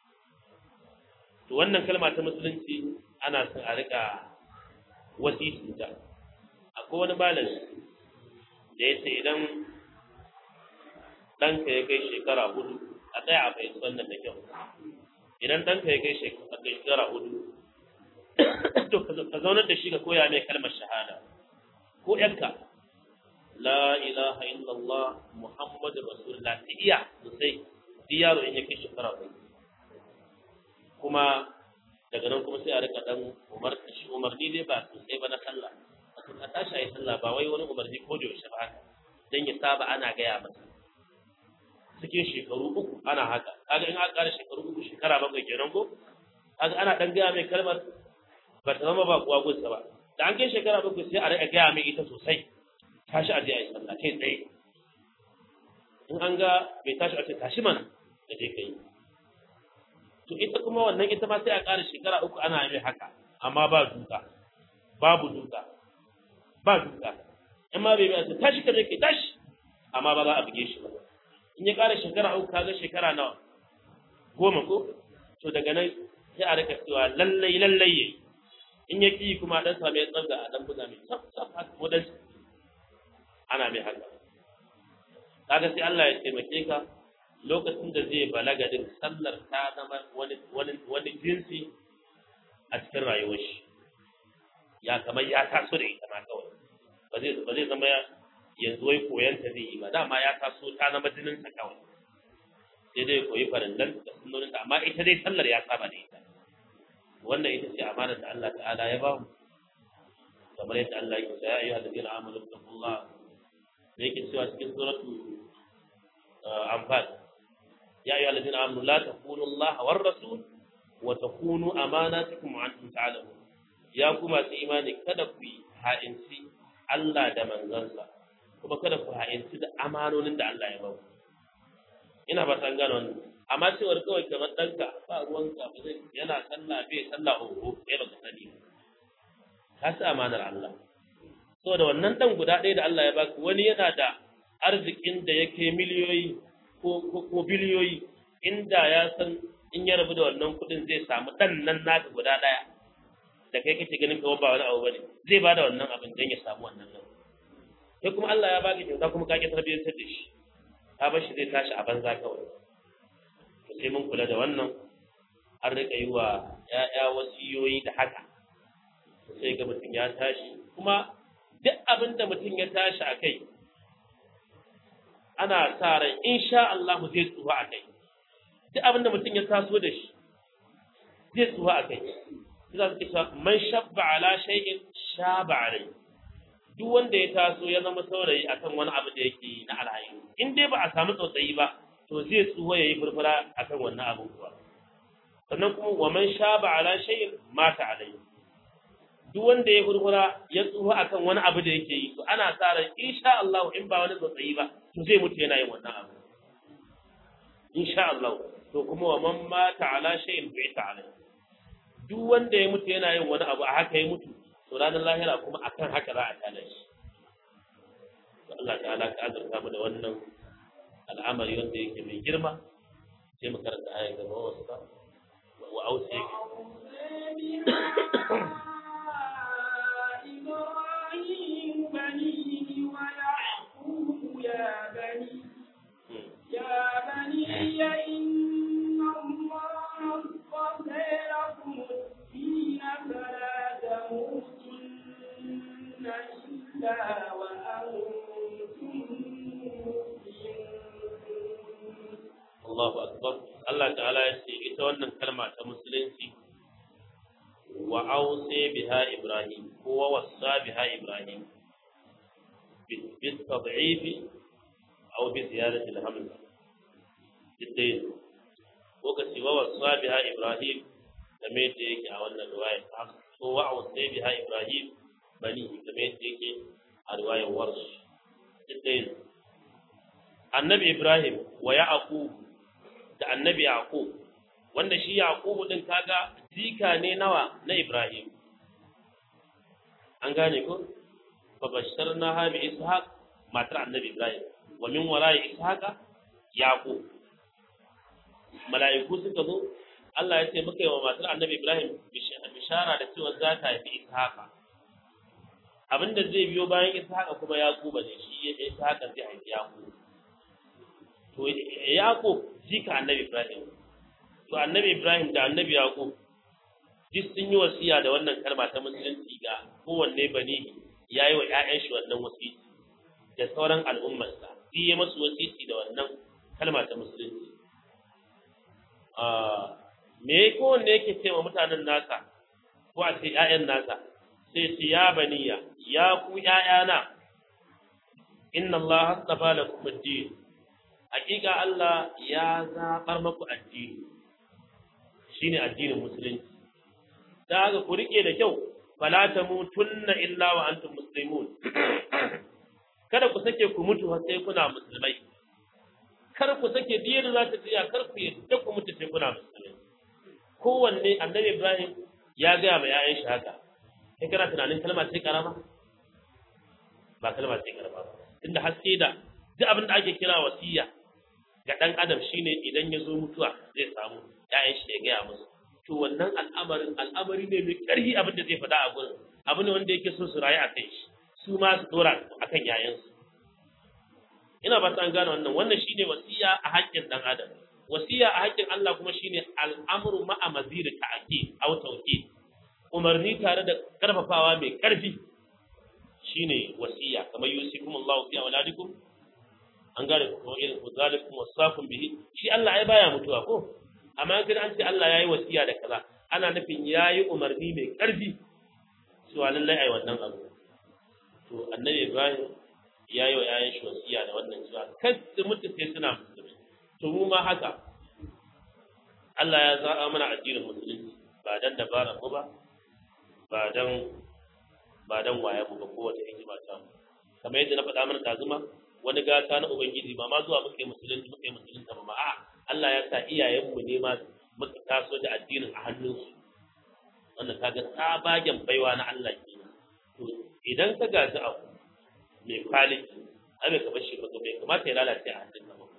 to wannan kalma ta musulunci ana son a rika wasisi ta akwai wani malami da ya ce idan ɗanka ya kai shekara hudu a tsaya a fahimci wannan da kyau idan ɗanka ya kai shekara hudu to ka zaunar da shi ka koya mai kalmar shahada ko ƴanka la ilaha illallah muhammadu rasulullah ta iya sosai duk yaro in ya kai shekara hudu kuma daga nan kuma sai a rika dan umar shi umarni dai ba sosai ba na sallah a tashi a yi sallah ba wai wani umarni ko da yaushe ba haka dan ya saba ana gaya masa cikin shekaru uku ana haka kaga in aka ƙara shekaru uku shekara bakwai kenan ko kaga ana dan gaya mai kalmar ba ta zama ba kuwa gunsa ba da an kai shekara bakwai sai a rika gaya mai ita sosai tashi a je a yi sallah kai tsaye in an ga bai tashi a ce tashi mana da je ka yi to ita kuma wannan ita ma sai a ƙara shekara uku ana mai haka amma ba duka babu duka ba duka in ma bai bai tashi ka je kai tashi amma ba za a buge shi ba in ya ƙara shekara uku kaga shekara nawa goma ko to daga nan sai a rika cewa lallai lallai yayi in ya ki kuma dan same ya tsanga a dan buga mai tsaf tsaf haka modan ana mai haka kaga sai Allah ya taimake ka lokacin da zai balaga din sallar ta zama wani wani wani jinsi a cikin rayuwar shi ya kamar ya taso da ita ma kawai ba zai ba zai zama yanzu wai koyan ta zai yi ba dama ya taso ta zama jinin sa kawai sai dai koyi farillan da sunnonin ta amma ita dai sallar ya saba da ita wannan ita ce amana da Allah ta'ala ya ba mu kamar yadda Allah ya ce ya ayyuhal ladina amanu taqullah da yake cewa cikin suratu anfal ya ayyuhal ladina amanu la takunu Allah war rasul wa takunu amanatukum wa antum ta'lamun ya kuma su imani kada ku yi ha'inci Allah da manzansa kuma kada ku ha'inci da amanonin da Allah ya ba ku ina ba san gano wannan amma cewar kawai kamar ɗanka ba ruwanka ba zai yana sallah bai sallah oho sai baka sani ba ka sa amanar Allah saboda wannan dan guda ɗaya da Allah ya baka wani yana da arzikin da yake miliyoyi ko ko biliyoyi inda ya san in ya rabu da wannan kuɗin zai samu ɗan nan naka guda ɗaya da kai kake ganin kawai ba wani abu bane zai bada wannan abin don ya samu wannan nan sai kuma Allah ya baka kyauta kuma ka ki tarbiyyantar da shi ka bar shi zai tashi a banza kawai to sai mun kula da wannan an rika yi wa ƴaƴa wasiyoyi da haka sai ga mutum ya tashi kuma duk abin da mutum ya tashi a kai ana sa ran insha Allah zai tsuwa a kai duk abin da mutum ya taso da shi zai tsuwa a kai za su kisa man shabba ala shay'in shaba alai duk wanda ya taso ya zama saurayi akan wani abu da yake na alhayi in dai ba a samu tsautsayi ba to zai tsuwa yayi furfura akan wannan abu kuwa sannan kuma wa man shaba ala shay'in mata alai duk wanda ya furfura ya tsuwa akan wani abu da yake yi to ana sa ran insha Allah in ba wani tsautsayi ba to zai mutu yana yin wannan abu insha Allah to kuma wa man mata ala shay'in bi'ta alai duk wanda ya mutu yana yin wani abu a haka ya mutu to ranar lahira kuma akan haka za a tada shi to Allah ta'ala ka azurta mu da wannan al'amari wanda yake mai girma sai mu karanta ayat gaba wasu ba wa ausi yake إبراهيم بنيه ويعقوب يا بني يا بني إن الله اصطفى لكم الدين فلا تموتن إلا وأنتم مسلمون Allahu akbar Allah ta'ala ya ce ita wannan kalma ta musulunci wa ausi biha ibrahim ko wa wasa biha ibrahim bi tad'if aw bi ziyadati al-hamza dai ko ka ce wa wasa biha ibrahim game da yake a wannan riwaya ko wa ausi biha ibrahim bani game da yake a riwayar warsh dai annabi ibrahim wa yaqub da annabi Yaqub wanda shi Yaqub din kaga jika ne nawa na Ibrahim an gane ko fa basharna ha bi ishaq matar annabi Ibrahim wa min wara'i ishaqa Yaqub mala'iku suka zo Allah ya ce muka yi wa matar annabi Ibrahim bishara da cewa za ta haifi ishaqa abinda zai biyo bayan ishaqa kuma Yaqub ne shi ya ishaqa zai haifi Yaqub to Yaqub jika annabi Ibrahim to annabi Ibrahim da annabi Yaqub duk sun yi wasiya da wannan kalma ta musulunci ga kowanne bani yayi wa ƴaƴan shi wannan wasiyyi da sauran al'ummarsa duk yi masu wasiyyi da wannan kalma ta musulunci me kowanne yake ce wa mutanen nasa ko a ce ƴaƴan nasa sai ce ya baniya ya ku ƴaƴana inna Allah astafa lakum ad-din hakika Allah ya zaɓar maku addini shine addinin musulunci da haka ku rike da kyau fala tamutunna illa wa antum muslimun kada ku sake ku mutu har sai kuna musulmai kar ku sake diyar za ta tsaya kar ku yadda ku mutu sai kuna musulmai kowanne annabi Ibrahim ya gaya ma 'ya'yan shi haka kai kana tunanin kalma ce karama ba kalma ce karama ba tunda haske da duk abin da ake kira wasiya ga ɗan adam shine idan ya zo mutuwa zai samu ‘ya'yan shi ya gaya musu to wannan al'amarin al'amari ne mai ƙarfi abin da zai faɗa a gurin abu ne wanda yake so su rayu a kai shi su ma su ɗora a kan ‘ya'yansu ina ba ta an gane wannan wannan shine wasiya a haƙƙin ɗan adam wasiya a haƙƙin Allah kuma shine al'amru ma'a maziri ta'aki aw tawki umarni tare da karfafawa mai ƙarfi shine wasiya kamar yusikum Allahu fi auladikum an gane ko irin ku zalikum wasafun bihi shi Allah ai baya mutuwa ko amma kin an ce Allah yayi wasiya da kaza ana nufin yayi umarni mai karfi cewa lallai ai wannan abu to annabi Ibrahim yayi wa yayin shi wasiya da wannan cewa kar su mutu sai suna musulmi to mu ma haka Allah ya zaɓa mana addinin musulunci ba dan dabara mu ba ba dan ba dan waye mu ba kowace hikima ta mu kamar yadda na faɗa mana tazuma wani gata na ubangiji ba ma zuwa muke musulunci muke musulunta ba a Allah ya sa iyayenmu ne ma muka taso da addinin a hannunsu wannan kaga tsabagen baiwa na Allah ke to idan ka gaji abu mai kwaliti ai bai kamar shi ba bai kamata ya lalace a hannun ba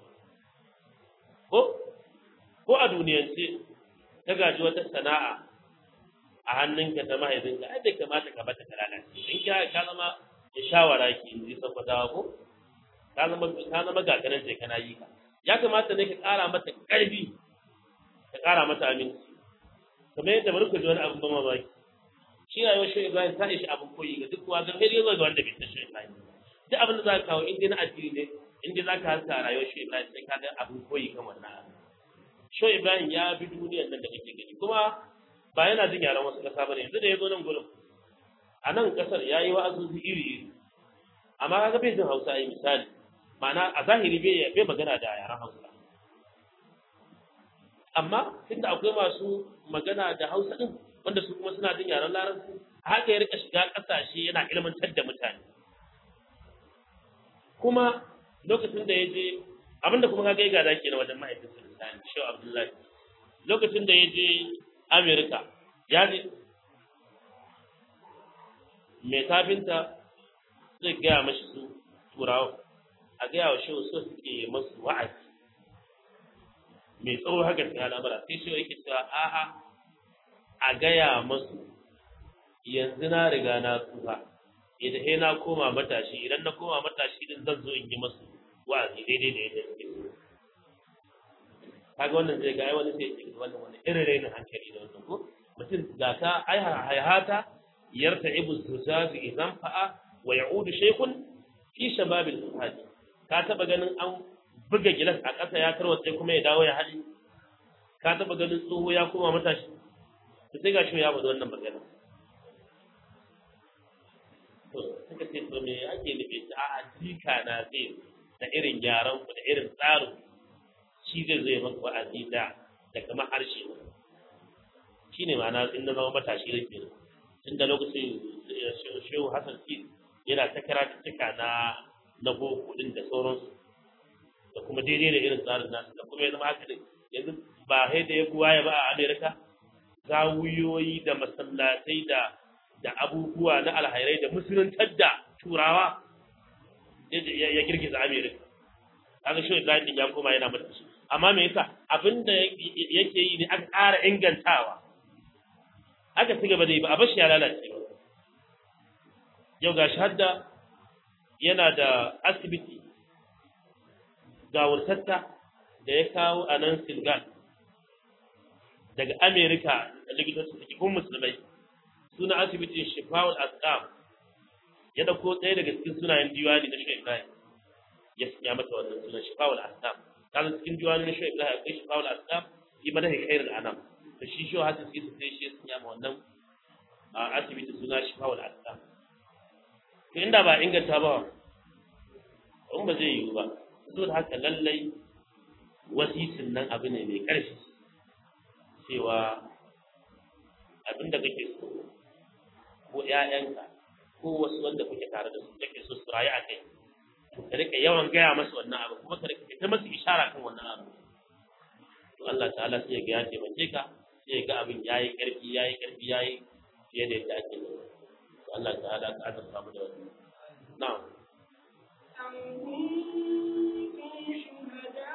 ko ko a duniyance ka gaji wata sana'a a hannunka ta mahaifinka ai bai kamata ka bata ta lalace in ka ka zama da shawara ki in ji sabbatawa ko ka zama ka zama gagarin sai kana yi ka ya kamata ne ka ƙara mata ƙarfi ka ƙara mata aminci kamar yadda bari ku ji wani abin ban mamaki shi rayuwar shi Ibrahim ta ishi abin koyi ga duk wanda sai dai ga wanda bai san shi Ibrahim duk abin da za ka kawo in dai na addini ne in dai za ka haska rayuwar shi Ibrahim sai ka ga abin koyi kan wannan abu shi Ibrahim ya bi duniyar nan da kake gani kuma ba yana jin yaran wasu kasa bane yanzu da ya zo nan gurin a nan kasar ya yi wa'azuzi iri iri amma kaga bai jin Hausa ai misali ma'ana a zahiri bai bai magana da yaran Hausa amma tunda akwai masu magana da Hausa din wanda su kuma suna jin yaren Larabci haka ya rika shiga kasashe yana ilmantar da mutane kuma lokacin da ya je abinda kuma kaga ya gada kenan wajen ma'aikatan Sultani Shehu Abdullahi lokacin da ya je Amerika ya je mai kafinta zai gaya mashi su turawa a gaya wa shehu so suke masu wa'azi mai tsawo haka cikin al'amura sai shehu yake cewa a'a a gaya masu yanzu na riga na tsufa idan sai na koma matashi idan na koma matashi din zan zo in yi masu wa'azi daidai da yadda suke so kaga wannan zai ga ai wani sai ce wannan wani irin rainin hankali da wannan ko mutum ga ka ai hayata yarta ibu zuzazu idan fa'a wa ya'udu shaykhun fi shababil fuhadi ka taba ganin an buga gilas a ƙasa ya tarwatse kuma ya dawo ya hali ka taba ganin tsoho ya koma matashi to sai ga shi ya bada wannan magana to suka ce to me ake nufi a jika na zai da irin yaran ku da irin tsarin shi zai zai maka wa'azi da da kamar harshe shi ne ma'ana in na zama matashi da kenan tun da lokacin shehu hassan ki yana ta kira cika na na boko din da sauransu da kuma daidai da irin tsarin nasu da kuma ya zama haka din yanzu ba sai da ya buwaye ba a amerika zawuyoyi da masallatai da da abubuwa na alhairai da musuluntar da turawa ya girgiza amerika kaga shi Ibrahim din ya koma yana mata shi amma me yasa abinda yake yi ne aka ƙara ingantawa aka ci gaba da yi ba a bashi ya lalace ba yau ga hadda yana da asibiti ga wurtatta da ya kawo a nan Silgal daga Amerika likitoci da cikin musulmai suna asibitin Shifawul Asqam ya dauko ɗaya daga cikin sunayen diwani na Sheikh Ibrahim ya sanya mata wannan sunan Shifawul Asqam kaga cikin diwani na Sheikh Ibrahim akwai Shifawul Asqam fi madahi khairul anam da shi shi hasin sai su sai shi ya sanya ma wannan a asibiti suna Shifawul Asqam to inda ba inganta ba in ba zai yiwu ba saboda haka lallai wasisin nan abu ne mai ƙarfi cewa abinda kake so ko ƴaƴanka ko wasu wanda kuke tare da su kake so su rayu a kai to ka rika yawan gaya masu wannan abu kuma ka rika ta masu ishara kan wannan abu to Allah ta'ala sai ya ga ya taimake ka sai ya ga abin yayi ƙarfi yayi ƙarfi yayi fiye da yadda ake yi to Allah ta'ala ka azurta mu da wannan na'am أم كنتم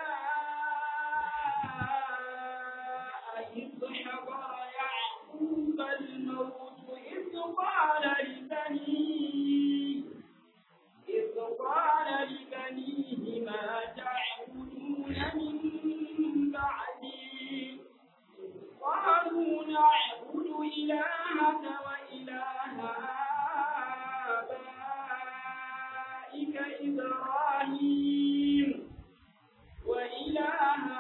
شهداء إذ حضر يعقوب الموت إذ قال لبنيه إذ قال لبنيه ما تعبدون من بعدي قالوا نعبد إلهك وإله آبائك إبراهيم وإله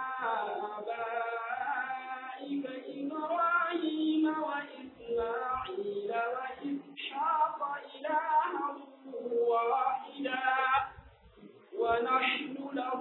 آبائك إبراهيم وإسماعيل وإسحاق إلها واحدا ونحن له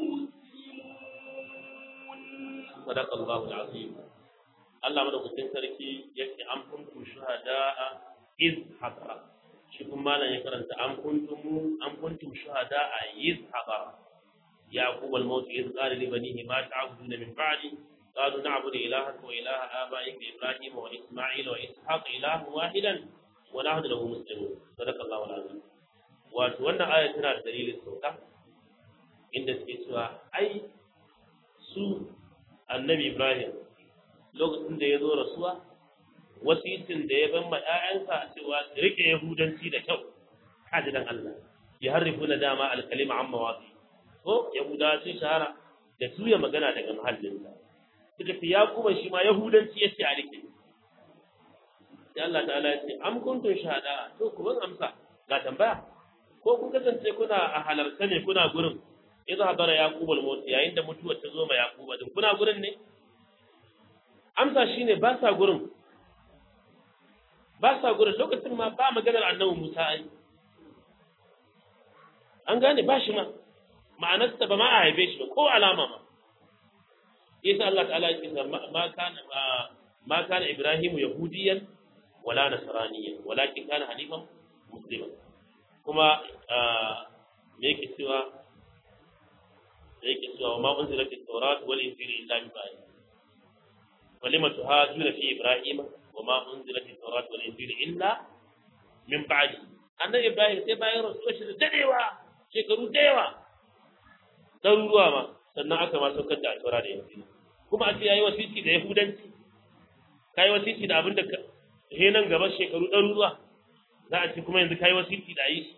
مسلمون صدق الله العظيم Allah madaukakin sarki yake an kuntum shuhada'a iz hadara shi kuma malam ya karanta an kuntum an kuntum shuhada'a iz hadara yaqub al-maut iz qala li banihi ma ta'buduna min ba'di qalu na'budu ilahaka wa ilaha abaika ibrahim wa isma'il wa ishaq ilahan wahidan wa nahnu lahu muslimun sadaqa Allahu al-azim wato wannan aya tana da dalilin sauka inda suke cewa ai su annabi ibrahim lokacin da ya zo rasuwa wasitin da ya ban ma ƴaƴansa cewa su rike yahudanci da kyau kaji dan Allah ya harrifu na dama alkalima amma wasi ko yahuda sun shahara da tuya magana daga mahallinsa suka fi yakuban shi ma yahudanci yace a rike sai Allah ta'ala ya ce am kuntum shahada to ku ban amsa ga tambaya ko kun kasance kuna a halarta ne kuna gurin idza hadara yaqubul maut yayin da mutuwar ta zo ma yaquba din kuna gurin ne amsa shine ba sa gurin ba sa gurin lokacin ma ba maganar annabi Musa ai an gane ba shi ma ma'anarsa ba ma a haife shi ba ko alama ma yasa Allah ta'ala ya ce ma kana ma kana Ibrahimu yahudiyan wala nasraniyan walakin kana hanifan musliman kuma me yake cewa da yake cewa ma unzilat at-taurat wal injil illa bi ba'd ولم تهاجون في إبراهيم وما أنزلت التوراة والإنجيل إلا min ba'di annabi Ibrahim sai bayan rasuwa shi da dadewa shekaru da yawa ɗaruruwa ma sannan aka ma saukar da alfara da yanzu kuma a ce yayi wasiti da yahudanci kai wasiti da abinda ka he nan gaba shekaru ɗaruruwa za a ce kuma yanzu kai wasiti da yi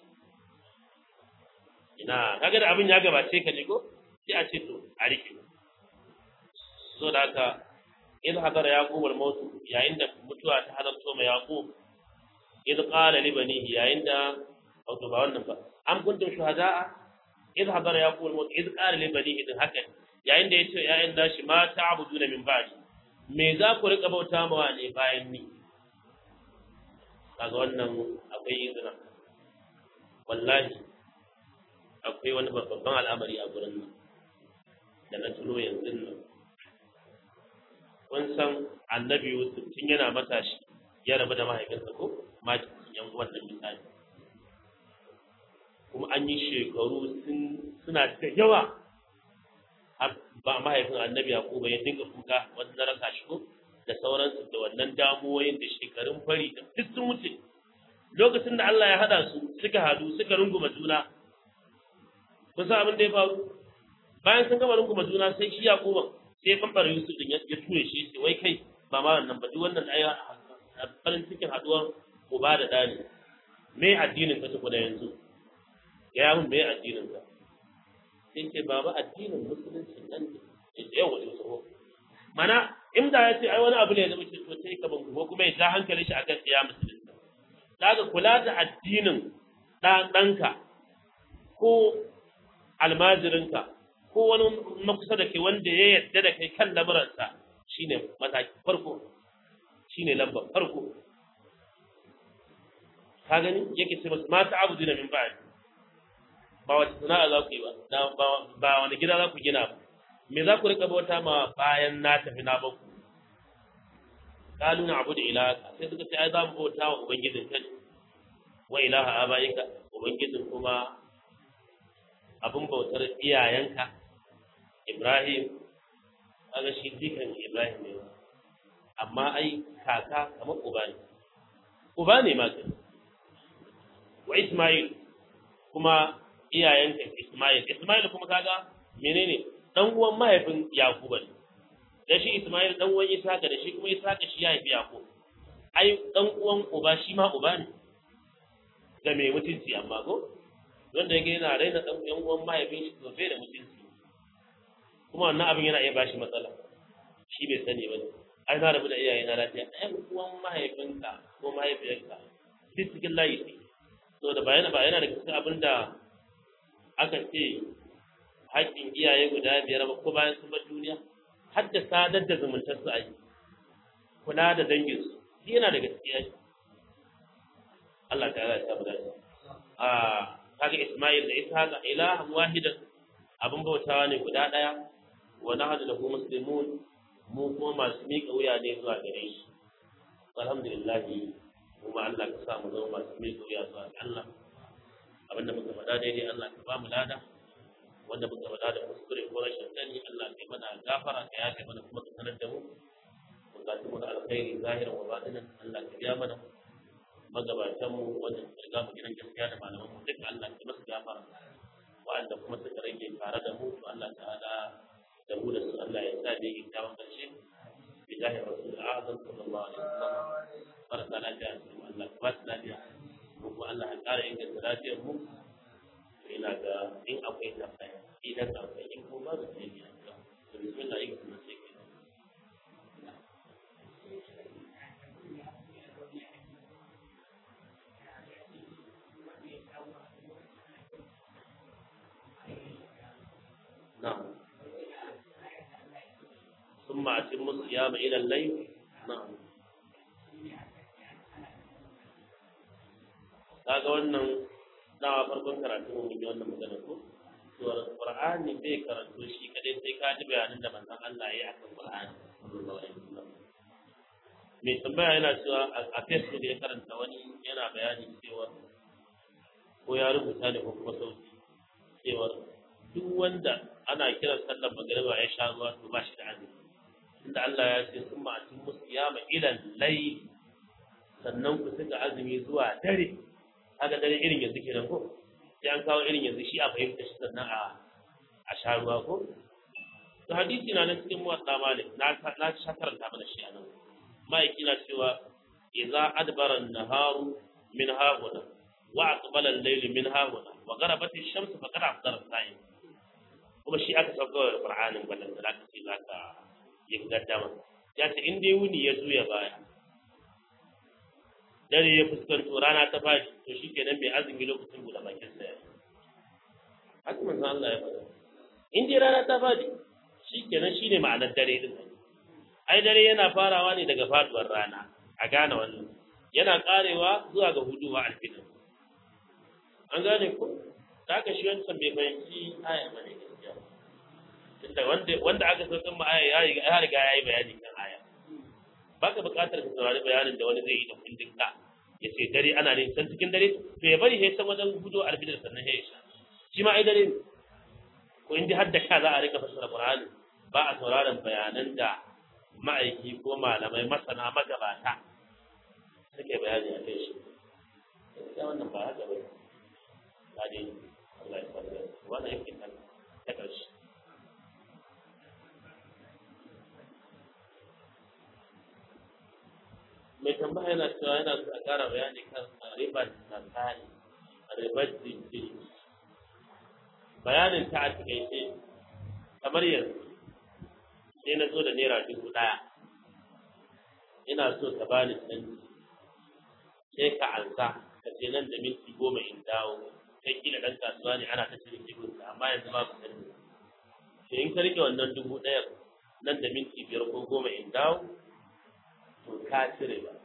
ina kaga da abin ya gabace ka ne ko sai a ce to a rike so da haka in hadara yaqub al-maut yayin da mutuwa ta halarto ma yaqub idh qala li banihi yayin da wato ba wannan ba am kuntum shuhada'a idh hadara yaqub al-maut idh qala li banihi din haka yayin da yace yayin da shi ma ta'buduna min ba'di me za ku rika bauta mawa ne bayan ni kaga wannan akwai izina wallahi akwai wani babban al'amari a gurin nan da na tuno yanzu nan kun san annabi Yusuf tun yana matashi ya rabu da mahaifinsa ko ma yan wannan misali kuma an yi shekaru suna da yawa ba mahaifin annabi Yakubu ya dinga kuka wanda rasa shi ko da sauransu da wannan damuwoyin da shekarun fari da duk sun wuce lokacin da Allah ya hada su suka hadu suka runguma juna kun san abin da ya faru bayan sun gama runguma juna sai shi Yakubu sai ya bambara Yusuf din ya ture shi sai wai kai ba ma wannan ba duk wannan ai farin cikin haduwar uba da dani me addinin ka tukuna yanzu ya mun me addinin ka sai ce baba addinin musulunci nan ne sai yau wajen tsoro mana inda ya ce ai wani abu ne da muke so sai ka banku ko kuma ya ja hankali shi akan ya musulunci daga kula da addinin dan danka ko almajirinka ko wani makusa da kai wanda ya yarda da kai kan lamuransa shine mataki farko shine lambar farko ka gani yake ce masu mata abu dina min ba'di ba wata sana'a za ku yi ba ba wani gida za ku gina ba me za ku rika bauta ma bayan na tafi na baku kalu na abu da ilaka sai suka ce ai za mu bauta wa ubangijin ka ne wa ilaha abaika ubangijin kuma abin bautar iyayenka Ibrahim kaga shi dikan Ibrahim ne amma ai kaka kamar uba ne uba ne ma kai wa Ismail kuma iyayenka Ismail Ismail kuma kaga menene dan uwan mahaifin Yakuba ne da shi Ismail dan uwan Isaka da shi kuma Isaka shi ya haifi Yakub ai dan uwan uba shi ma uba ne ga mai mutunci amma ko wanda yake yana raina dan yan uwan mahaifin shi to bai da mutunci kuma wannan abin yana iya bashi matsala shi bai sani ba ai na rabu da iyaye na lafiya ɗayan uwan mahaifinka ko mahaifiyarka duk cikin layi ne so da bayana ba yana da cikin abin da aka ce haƙƙin iyaye guda biyar ba ko bayan sun bar duniya har da sadar da zumuntar su a yi kula da dangin su shi yana da gaskiya Allah ta ya samu dace a kaga Isma'il da Ishaqa ilahan wahidan abin bautawa ne guda ɗaya wa nahadu lahu muslimun mu kuma masu miƙa wuya ne zuwa gare shi alhamdulillah kuma Allah ka sa mu zama masu miƙa wuya zuwa ga Allah abinda muka faɗa daidai Allah ka ba mu lada wanda muka faɗa da kuskure ko rashin sani Allah ka yi mana gafara ka yafe mana kuma ka sanar da mu bukatun mu da alkhairi zahiran wa batinan Allah ka biya mana magabatan mu wanda suka riga mu gidan gaskiya da malaman mu duka Allah ka masu gafara wa'anda kuma suka rage tare da mu to Allah ta'ala da mu da su Allah ya sa da yake kyawun karshe bijahi rasul azam sallallahu alaihi wasallam barka lafiya Allah ka ba su lafiya mu kuma Allah ya ƙara inganta lafiyar mu ina ga in akwai tambaya idan akwai in kuma ba su ne ya ga to bismillah yin kuma sai ke نعم ثم أتم الصيام إلى الليل نعم kaga wannan dawa farkon karatu mun yi wannan magana ko to Qur'ani bai karatu shi kadai sai ka ji bayanin da manzon Allah ya yi akan Qur'ani sallallahu alaihi wasallam mai tambaya yana cewa a Facebook ya karanta wani yana bayani cewa ko ya rubuta ne ko kuma sauti cewa duk wanda ana kiran sallar magariba ya sha ruwa to ba shi da azumi inda Allah ya ce sun ma'atin musu ya ma ilan lai sannan ku suka azumi zuwa dare haka dare irin yanzu kenan ko sai an kawo irin yanzu shi a fahimta shi sannan a a sha ruwa ko to hadisi na nan cikin muwatta malik na na sha karanta mana shi anan ma'aiki na cewa idza adbara an-naharu min hahuna wa aqbala al-layl min hahuna wa gharabat ash-shams faqad afdara as-sa'im kuma shi aka sauka wa qur'anin ballan da aka ce zaka yi gaddama ya ce in dai wuni ya zuya baya dare ya fuskanto rana ta fadi to shi kenan mai azumi lokacin buɗe bakin sa haka manzon Allah ya faɗa in dai rana ta fadi shi kenan shi ne ma'anar dare din ai dare yana farawa ne daga faduwar rana a gane wannan yana karewa zuwa ga huduwa alfitr an gane ko da aka shi wancan bai fahimci aya bane gaskiya tunda wanda wanda aka san ma aya ya riga ya yi bayani kan aya baka buƙatar ka saurari bayanin da wani zai yi da kundin ka ya ce dare ana ne san cikin dare to ya bari sai san wajen gudu alfidar sannan ya sha shi ma ai dare ne ko in har da ka za a rika fassara qur'ani ba a sauraron bayanan da ma'aiki ko malamai masana magabata suke bayani a kai shi ya wannan ba haka ba ba dai Allah ya fara wannan yake kan ta ƙarshe mai tambaya yana cewa yana so a ƙara bayani kan ribar nasari ribar jinkiri bayanin ta a takaice kamar yanzu sai na zo da naira dubu ɗaya ina so ka bani canji sai ka ansa ka ce nan da minti goma in dawo kai kila ɗan kasuwa ne ana ta cire kibinsa amma yanzu babu canji sai in ka rike wannan dubu ɗaya nan da minti biyar ko goma in dawo to ka cire ba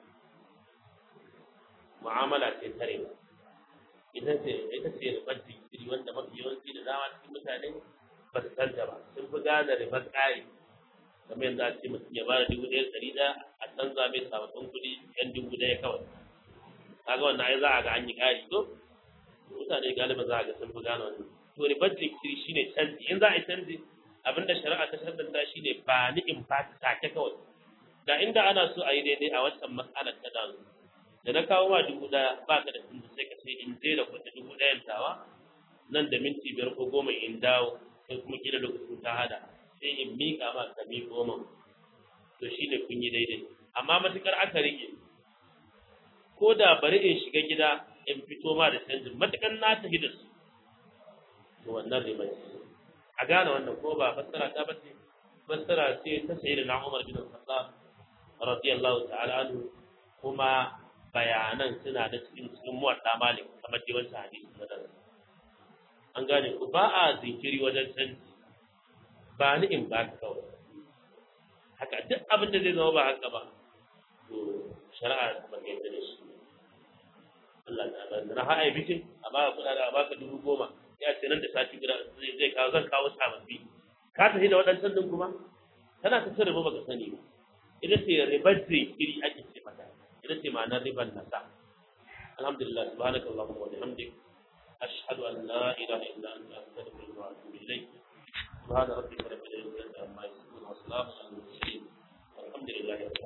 mu'amala ce tare ba ita ce ita ce ribar jinkiri wanda mafi yawanci da dama cikin mutane ba su san ta ba sun fi gane ribar ƙari kamar yanzu a ce mutum ya bada dubu ɗaya ɗari ɗaya a canza mai sababbin kuɗi yan dubu ɗaya kawai kaga wannan ai za a ga an yi ƙari to mutane galiba za a ga sun fi gane wannan to ribar jinkiri shine canji in za a yi canji abinda shari'a ta shaddanta shine ba ni in ba ta take kawai da inda ana so a yi daidai a wancan matsalar ta da da na kawo ma dubu ɗaya ba ka da tunda sai ka ce in je da kuɗi dubu ɗayan tawa nan da minti biyar ko goma in dawo sai kuma kila lokacin ta hada sai in miƙa ma ka mi goma to shi ne kun yi daidai amma matuƙar aka rike ko da bari in shiga gida in fito ma da canjin matuƙar na tafi da su to wannan riba ce a gane wannan ko ba fassara ta bace fassara ce ta sayi da na Umar bin Khattab radiyallahu ta'ala anhu kuma bayanan suna da cikin cikin muwadda malik kamar dai wancan hadisi na nan an gane ku ba a zinkiri wajen canji ba ni in ba ka kawai haka duk abin da zai zama ba haka ba to shari'a ba ka yadda da shi Allah ta ba na ha'a bikin a ba ka kuɗa a ba ka dubu goma ya ce nan da sati guda zai kawo zan kawo sababbi ka tafi da waɗancan din kuma tana ta cin riba baka sani ba ita ce ribar zinkiri ake ce mata ita ce ma'anar ribar nasa alhamdulillah subhanaka allahumma wa bihamdik ashhadu an la ilaha illa anta astaghfiruka wa atubu ilayk subhana rabbika rabbil izzati amma yasifun wa salamun alal mursalin walhamdulillahi rabbil